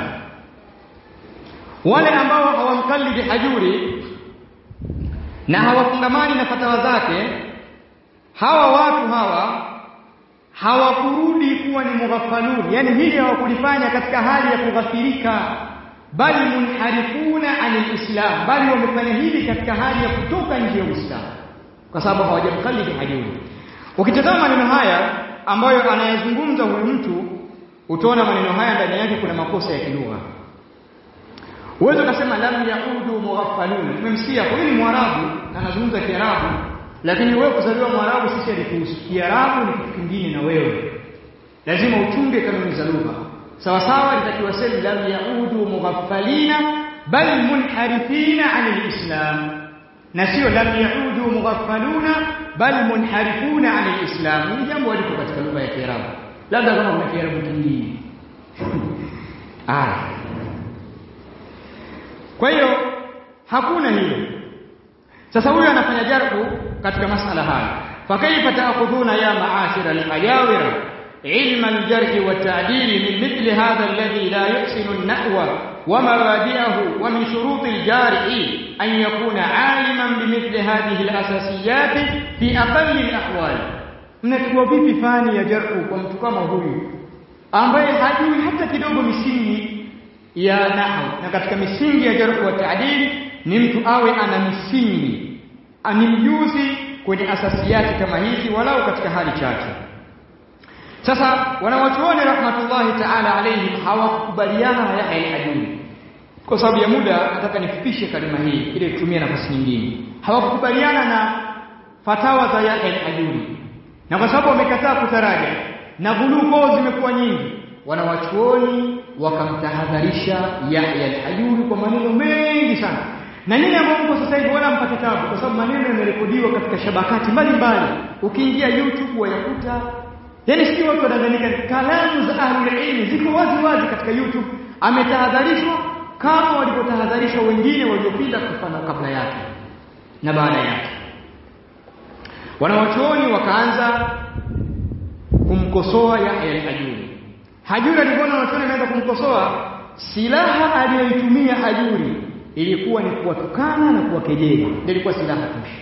wale ambao hawamkallidi ajuri na hawafungamani na fatawa zake hawa watu hawa hawakurudi kuwa ni mughaffalun yani hili hawakulifanya katika hali ya kughafirika bali munharifuna anil islam bali wamefanya hili katika hali ya kutoka nje ya uislamu kwa sababu hawajamkallidi hajuri ukitazama maneno haya ambayo anayazungumza huyu mtu utaona maneno haya ndani yake kuna makosa ya kilugha uwezo ukasema lam yaudu mughaffalun tumemsikia kwa ni mwarabu na anazungumza kiarabu lakini wewe kuzaliwa mwarabu sisi alikuhusu kiarabu ni kitu kingine na wewe lazima uchunge kanuni za lugha sawa sawa litakiwa sema lam yaudu mughaffalina bal munharifina anil islam na sio lam yaudu mughaffaluna bal munharifuna anil islam ni jambo liko katika lugha ya kiarabu labda kama kuna kiarabu kingine ah kwa hiyo hakuna hilo sasa huyu anafanya jarhu katika masala haya fakaifa taakhudhuna ya maashira al-ajawira علم الجرح والتعديل من مثل هذا الذي لا يحسن النحو ومبادئه ومن شروط الجارح أن يكون عالما بمثل هذه الأساسيات في أقل الأحوال mnachukua vipi fani ya jarhu kwa mtu kama huyu ambaye hajui hata kidogo misingi ya nahwu na katika misingi ya jarh wa ta'dil ni mtu awe ana misingi ani mjuzi kwenye asasiyati kama hizi walau katika hali chache sasa wanawachuoni rahmatullahi ta'ala alayhim hawakubaliana na Yahya al-Ajuri kwa sababu ya muda nataka nifupishe kalima hii ili tutumie nafasi nyingine hawakubaliana na fatawa za Yahya al-Ajuri na kwa sababu wamekataa kutaraja na ghuluko zimekuwa nyingi wanawachuoni wakamtahadharisha Yahya al-Ajuri kwa maneno mengi sana na nini ambao mko sasa hivi wala mpate tabu kwa sababu maneno yamerekodiwa katika shabakati mbalimbali ukiingia YouTube wayakuta yani sio watu wanadhanika kalamu za ahli ilmi ziko wazi wazi katika YouTube ametahadharishwa kama walivyotahadharishwa wengine waliopita kufanya kabla yake na baada yake wanawachuoni wakaanza kumkosoa Yahya al-Ajuri Hajuri alipoona wanachuoni wameanza kumkosoa silaha aliyoitumia Hajuri ilikuwa ni kuwatukana na kuwakejeli ndio ilikuwa silaha tosha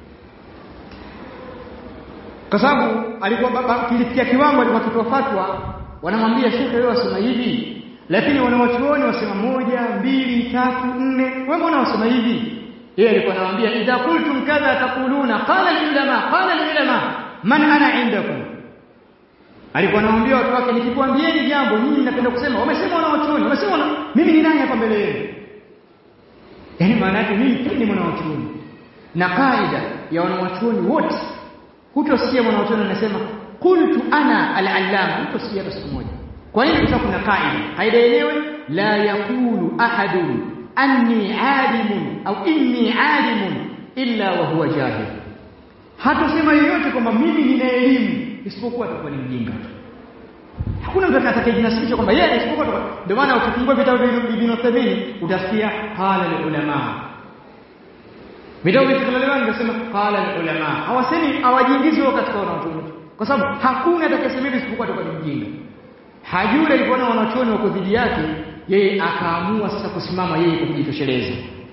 kwa sababu alikuwa kilifikia kiwango alikuwa kitoa fatwa wanamwambia shekhe wewe wasema hivi lakini wanawachuoni wasema moja mbili tatu nne wewe mbona wasema hivi yeye alikuwa anamwambia idha qultum kadha taquluna qala ulama qala ulama man ana indakum alikuwa anamwambia watu wake nikikwambieni jambo nyinyi mnapenda kusema wamesema wanawachuoni wamesema mimi ni nani hapa mbele yenu yani maana yake mimi pia ni mwanachuoni na kaida ya wanawachuoni wote hutosikia mwanachuoni anasema qultu ana al-allama hutosikia hata siku moja kwa nini kwa sababu kuna kaida kaida yenyewe la yaqulu ahadun anni alimun au inni alimun illa wa huwa jahil hatasema yeyote kwamba mimi nina elimu isipokuwa atakuwa ni mjinga hakuna mtu atakayejinasibisha kwamba yeye isipokuwa ndio maana ukifungua vitabu vya Ibn Uthaymeen utasikia qala ulama vitabu vya Ibn Uthaymeen vinasema qala ulama hawasemi hawajiingizi wao katika wanachuoni kwa sababu hakuna atakayesema hivi isipokuwa atakuwa ni mjinga hajuri alipoona wanachuoni wako dhidi yake yeye akaamua sasa kusimama yeye kujitosheleza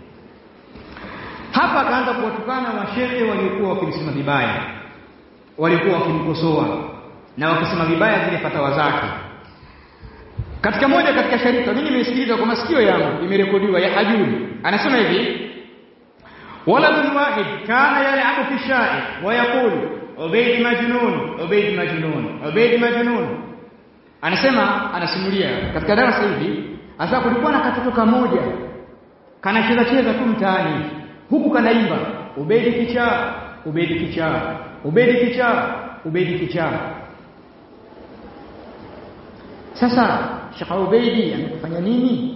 hapa akaanza kuwatukana mashehe waliokuwa wakimsema vibaya walikuwa wakimkosoa na wakisema vibaya zile fatawa zake katika moja katika sharika mimi nimesikiliza kwa masikio yangu imerekodiwa ya hajuri anasema hivi waladun wahid kana yal'abu fi sha'i wa yaqulu ubayd majnun ubayd majnun ubayd majnun anasema anasimulia katika darasa hivi hasa kulikuwa na katoto kamoja kanacheza cheza tu mtaani huku kanaimba ubedi kichaa ubedi kichaa ubedi kichaa ubedi kichaa sasa Sheikh Ubeidi amekufanya nini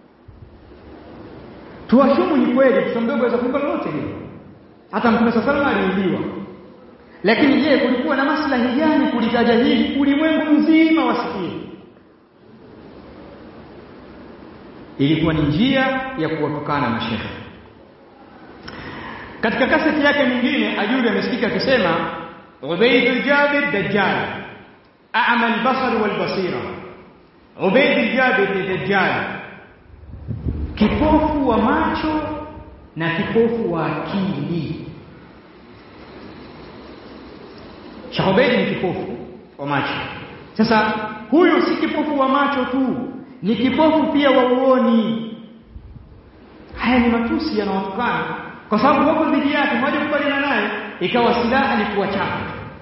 tuwashumu ni kweli mtoto mdogo aweza kuimba lolote lile hata mtume sallallahu aliuliwa lakini je kulikuwa na maslahi gani kulitaja hili ulimwengu mzima wasikie ilikuwa ni njia ya kuwatukana mashehe katika kaseti yake nyingine ajuri amesikika akisema Ubayd al-Jabir Dajjal a'ma al-basar wal-basira Ubayd al-Jabir ni Dajjal kipofu wa macho na kipofu wa akili Sheikh Ubayd ni kipofu wa macho sasa huyu si kipofu wa macho tu ni kipofu pia wa uoni haya ni matusi yanawatukana kwa sababu wako dhidi yake moja kubaliana naye ikawa silaha ni kuwachapa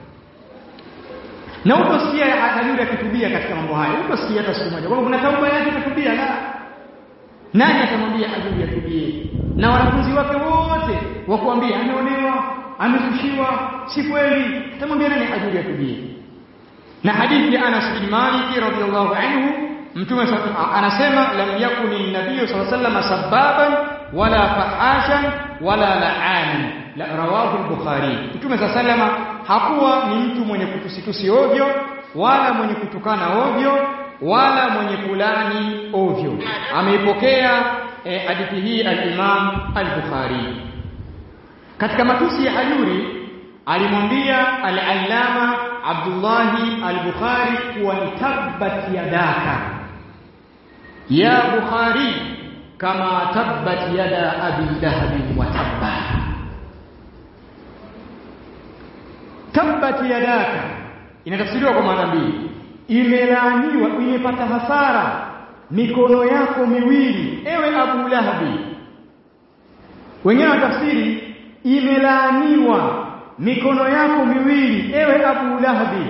na utosikia hajuri akitubia katika mambo haya utosikia hata siku moja kwamba kuna tauba yake atatubia la nani atamwambia hajuri atubie na wanafunzi wake wote wakuambia ameonewa ameshushiwa si kweli atamwambia nani hajuri atubie na hadithi ya Anas bin Malik radhiyallahu anhu mtume anasema lam yakuni nabii sallallahu alayhi wasallam sababan wala fahashan wala la'anan la rawahu al-bukhari mtume sallallahu hakuwa ni mtu mwenye kutusitusi ovyo wala mwenye kutukana ovyo wala mwenye kulani ovyo ameipokea eh, hadithi hii al-imam al-bukhari katika matusi ya hajuri alimwambia al-allama Abdullahi al-Bukhari kuwa ni tabbat yadaka ya Bukhari kama tabbat yada abi lahab wa tabba tabbat yadaka inatafsiriwa kwa maana mbili imelaaniwa imepata hasara mikono yako miwili ewe Abu Lahabi wengine watafsiri imelaaniwa mikono yako miwili ewe Abu Lahabi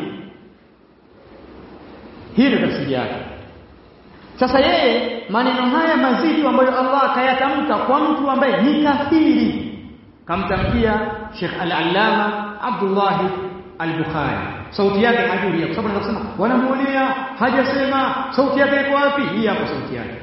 hii ndio tafsiri yake sasa yeye maneno haya mazito ambayo Allah akayatamka kwa mtu ambaye ni kafiri kamtamkia Sheikh Al-Allama Abdullah Al-Bukhari sauti yake hajui kwa sababu anasema wanamuonea hajasema sauti yake iko wapi hii hapo sauti yake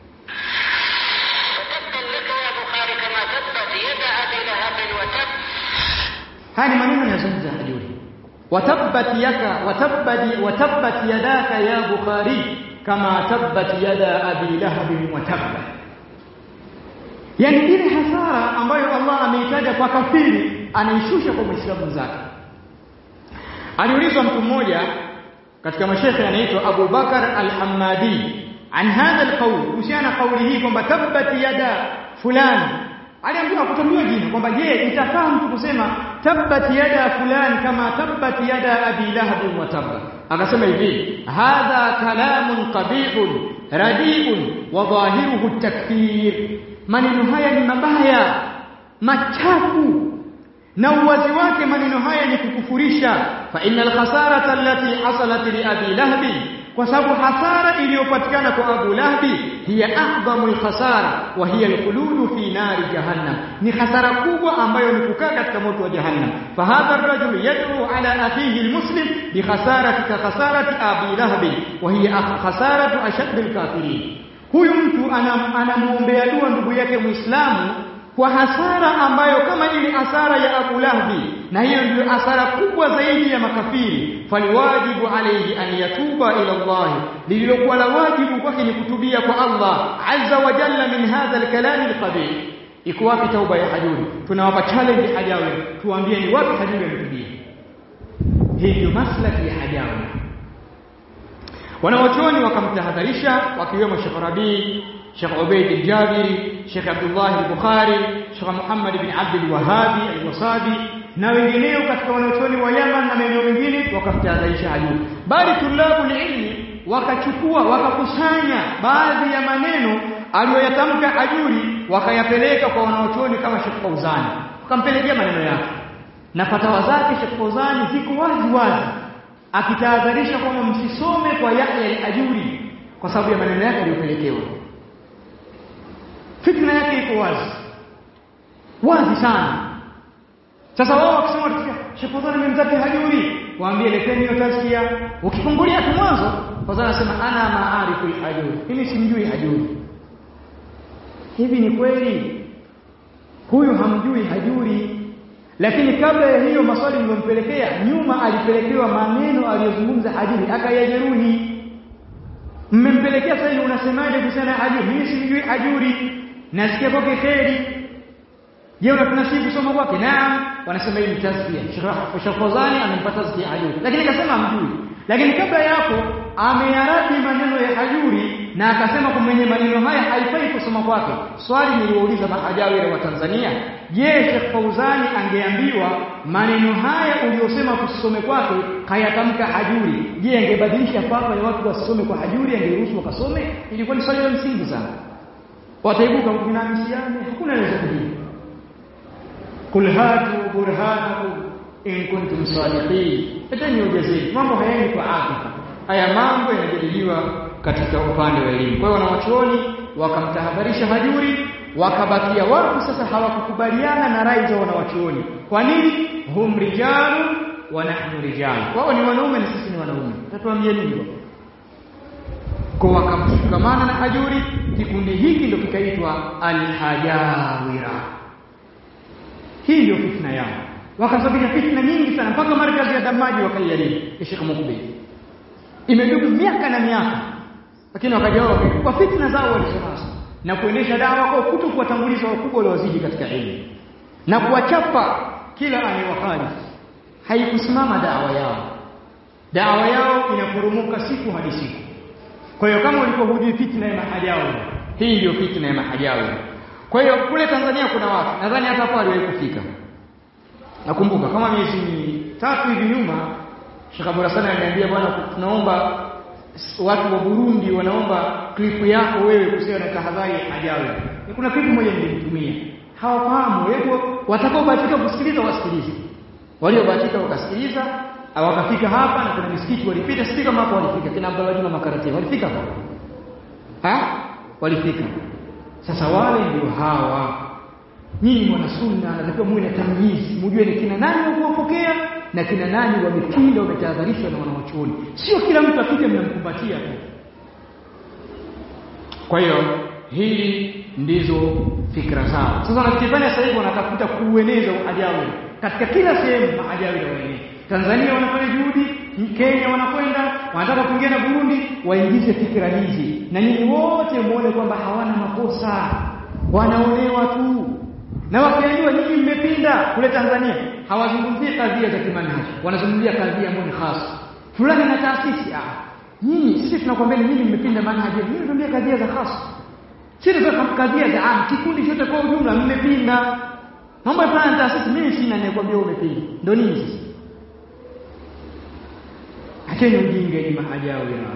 haya ni maneno yanazungumza hajuri watabbat yaka watabbati watabbat yadaka ya bukhari kama tabbat yada abi lahab wa tabba yani ile hasara ambayo Allah ameitaja kwa kafiri anaishusha kwa muislamu zake aliulizwa mtu mmoja katika mashekhe anaitwa Abu Bakar al-Hammadi an hadha al-qawl kuhusiana kauli hii kwamba tabbat yada fulani aliambiwa kutumia jina kwamba je itafaa mtu kusema tabbat yada fulani kama tabbat yada abi lahab wa tabba akasema hivi hadha kalamun qabihun radiun wa dhahiruhu takfir maneno haya ni mabaya machafu na uwazi wake maneno haya ni kukufurisha fa innal khasarata allati hasalat li abi lahbi kwa sababu hasara iliyopatikana kwa Abu Lahbi hiya a'dhamu al-khasara wa hiya al-khulud fi nari jahannam ni hasara kubwa ambayo ni kukaa katika moto wa jahannam fa hadha ar-rajul yad'u ala akhihi al-muslim bi khasarati ka khasarati Abi Lahbi wa hiya khasaratu ashadd al-kafirin huyu mtu anamuombea dua ndugu yake Muislamu kwa hasara ambayo kama ile hasara ya Abu Lahbi na hiyo ndio hasara kubwa zaidi ya makafiri faliwajibu alayhi an yatuba ila Allah lililokuwa la wajibu kwake ni kutubia kwa Allah azza wa jalla min hadha alkalam alqabih iko wapi tauba ya hajuri tunawapa challenge hajawi tuambie ni wapi hajuri ametubia hii ndio maslaki ya hajawi wanawachuoni wakamtahadharisha wakiwemo Sheikh Rabi Sheikh Ubayd al-Jabiri Sheikh Abdullah al-Bukhari Sheikh Muhammad ibn Abd al-Wahhabi al-Wasabi na wengineo katika wanachuoni wa Yaman na maeneo mengine wakamtahadharisha hajuri bali tulabu ilmi wakachukua wakakusanya baadhi ya maneno aliyoyatamka hajuri wakayapeleka kwa wanachuoni kama Sheikh Fauzani wakampelekea maneno yake na fatawa zake Sheikh Fauzani ziko wazi wazi akitahadharisha kwamba msisome kwa Yahya al-Ajuri kwa sababu ya maneno yake aliyopelekewa fitna yake iko wazi wazi sana sasa wao wakisema tukia Sheikh Fadhani amemzati hajuri waambie leteni hiyo tazkia ukifungulia tu mwanzo Fadhani anasema ana maarifu al-hajuri mimi simjui hajuri hivi ni kweli huyu hamjui hajuri lakini kabla ya hiyo maswali niliyompelekea nyuma alipelekewa maneno aliyozungumza hajuri akayajeruhi mmempelekea sasa hivi unasemaje kuhusiana na hajuri mimi simjui hajuri nasikia kwake kheri je unatunasibu kusoma kwake naam wanasema hii ni tazkia Sheikh Fawzani amempata tazkia hajuri lakini akasema hamjui lakini kabla ya hapo ameyaradi maneno ya hajuri na akasema kwa mwenye maneno haya haifai kusoma kwake swali niliwauliza mahajawira wa Tanzania je Sheikh Fauzani angeambiwa maneno haya uliyosema tusome kwake kayatamka hajuri je angebadilisha fatwa ya watu wasome kwa hajuri angeruhusu wakasome ilikuwa ni swali la msingi sana wataibuka kunamishiane hakuna anaweza kujibu kul hatu burhanakum in kuntum sadiqin eteni ujazeni mambo hayaendi kwa atifa haya mambo yanajadiliwa katika upande wa elimu kwa hiyo wanawachuoni wakamtahadharisha hajuri wakabakia watu sasa hawakukubaliana na rai za wanawachuoni kwa nini hum rijalu wa nahnu rijalu wao ni wanaume na sisi ni wanaume tatuambie nini kwa wakamshikamana na hajuri kikundi hiki ndio kikaitwa alhajawira hii ndio fitna yao wakasababisha fitna nyingi sana mpaka markazi ya damaji wakaijaribu ya Sheikh Mukbil imedumu miaka na miaka lakini wakaja wao kwa fitna zao walizonazo na kuendesha dawa kwa kuto kuwatanguliza wakubwa waliozidi katika elimu na kuwachapa kila anayewahali haikusimama dawa yao dawa yao inaporomoka siku hadi siku kwa hiyo kama ulipohudi fitna ya mahajawi hii ndio fitna ya mahajawi kwa hiyo kule Tanzania kuna watu nadhani hata hapo aliwahi kufika nakumbuka kama miezi mitatu hivi nyuma Sheikh Abdul Hassan aliniambia bwana tunaomba watu wa Burundi wanaomba klipu yako wewe kusiwa na tahadhari hajawi. Kuna klipu moja nilimtumia, hawafahamu wewe, watakaobahatika kusikiliza wasikilize, waliobahatika wakasikiliza wakafika hapa, na kuna misikiti walipita, sisi kama hapo walifika kina Abdullah Juma Makarati walifika hapo, ha walifika. Sasa wale ndio hawa nyinyi mwana sunna, natakiwa muwe na tamyizi, mjue ni kina nani wa kuwapokea na kina nani wamepinda, wametahadharishwa na wanawachuoni. Sio kila mtu akija mnamkumbatia tu. Kwa hiyo hili ndizo fikra zao. Sasa wanachokifanya sasa hivi wanatafuta kuueneza uhajawi katika kila sehemu, mahajawi na wenyewe. Tanzania wanafanya juhudi, Kenya wanakwenda, wanataka kuingia na Burundi, waingize fikra hizi, na nyinyi wote muone kwamba hawana makosa, wanaonewa tu na wakiambiwa nyinyi mmepinda kule Tanzania, hawazungumzii kadhia za kimanhaji, wanazungumzia kadhia ambayo ni hasa fulani na taasisi. Ah, nyinyi sisi tunakwambia nyinyi mmepinda manhaji, nyinyi tunaambia kadhia za hasa, sisi tunataka kadhia za am, kikundi chote kwa ujumla mmepinda. Mambo ya fulani na taasisi, mimi sina ninakwambia umepinda, ndio nini sisi? Acheni ujinga ni mahajawi na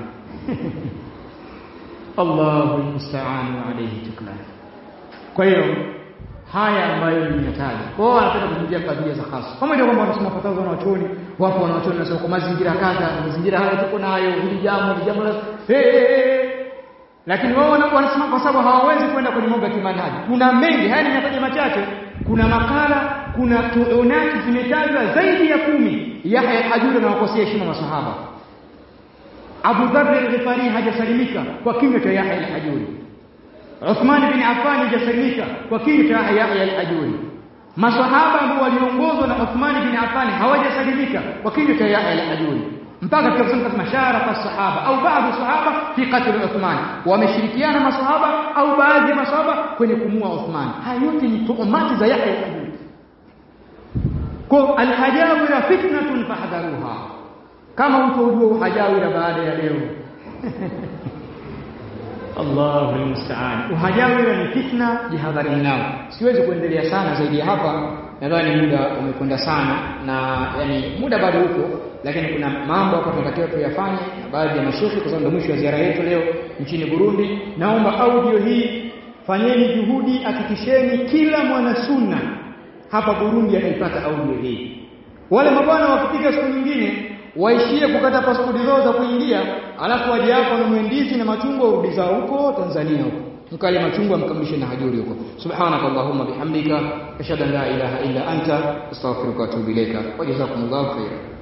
Allahu musta'an wa alayhi tuklan. Kwa hiyo haya ambayo nimeyataja. Kwa hiyo wanapenda kuzungumzia kadhia za hasa. Pamoja kwamba wanasema fatawa za wanachuoni, wapo wanachuoni wanasema kwa mazingira kadha, mazingira haya tuko nayo, hili jambo, hili jambo la hey, hey, hey. Lakini wao wanasema kwa sababu hawawezi kwenda kwenye mambo ya kimanhaji. Kuna mengi, haya nimetaja machache. Kuna makala, kuna tuonati zimetajwa zaidi ya kumi. Yahya al-Hajuri anawakosea heshima masahaba. Abu Dharr al-Ghifari hajasalimika kwa kinywa cha Yahya al-Hajuri. Uthman bin Affan hajasalimika kwa kinywa cha Yahya al-Hajuri. Masahaba ambao waliongozwa na Uthman bin Affan hawajasalimika kwa kinywa cha Yahya al-Hajuri. mpaka tukasema kama sharaka sahaba au baadhi sahaba fi qatl Uthman, wameshirikiana masahaba au baadhi ya masahaba kwenye kumua Uthman. Haya yote ni tuhumati za Yahya al-Hajuri. Kwa al-hajawira fitnatun fahdharuha, kama utaujua uhajawira baada ya leo Allahu almusta'an. Uhajawira ni fitna, jihadharini nao. Siwezi kuendelea sana zaidi ya hapa, nadhani muda umekwenda sana, na yani muda bado uko, lakini kuna mambo hapa tunatakiwa tuyafanye na baadhi ya mashehe, kwa sababu ndio mwisho wa ziara yetu leo nchini Burundi. Naomba audio hii fanyeni juhudi, hakikisheni kila mwana sunna hapa Burundi anaipata audio hii. Wale mabwana wakifika siku nyingine waishie kukata pasipoti zao za kuingia, alafu waje hapa wanunue ndizi na machungwa warudi zao huko Tanzania huko mkale machungwa mkamilishe na hajuri huko. Subhanaka Allahumma bihamdika ashhadu an la ilaha illa anta astaghfiruka wa atubu ilaika wa jazakumullahu khairan.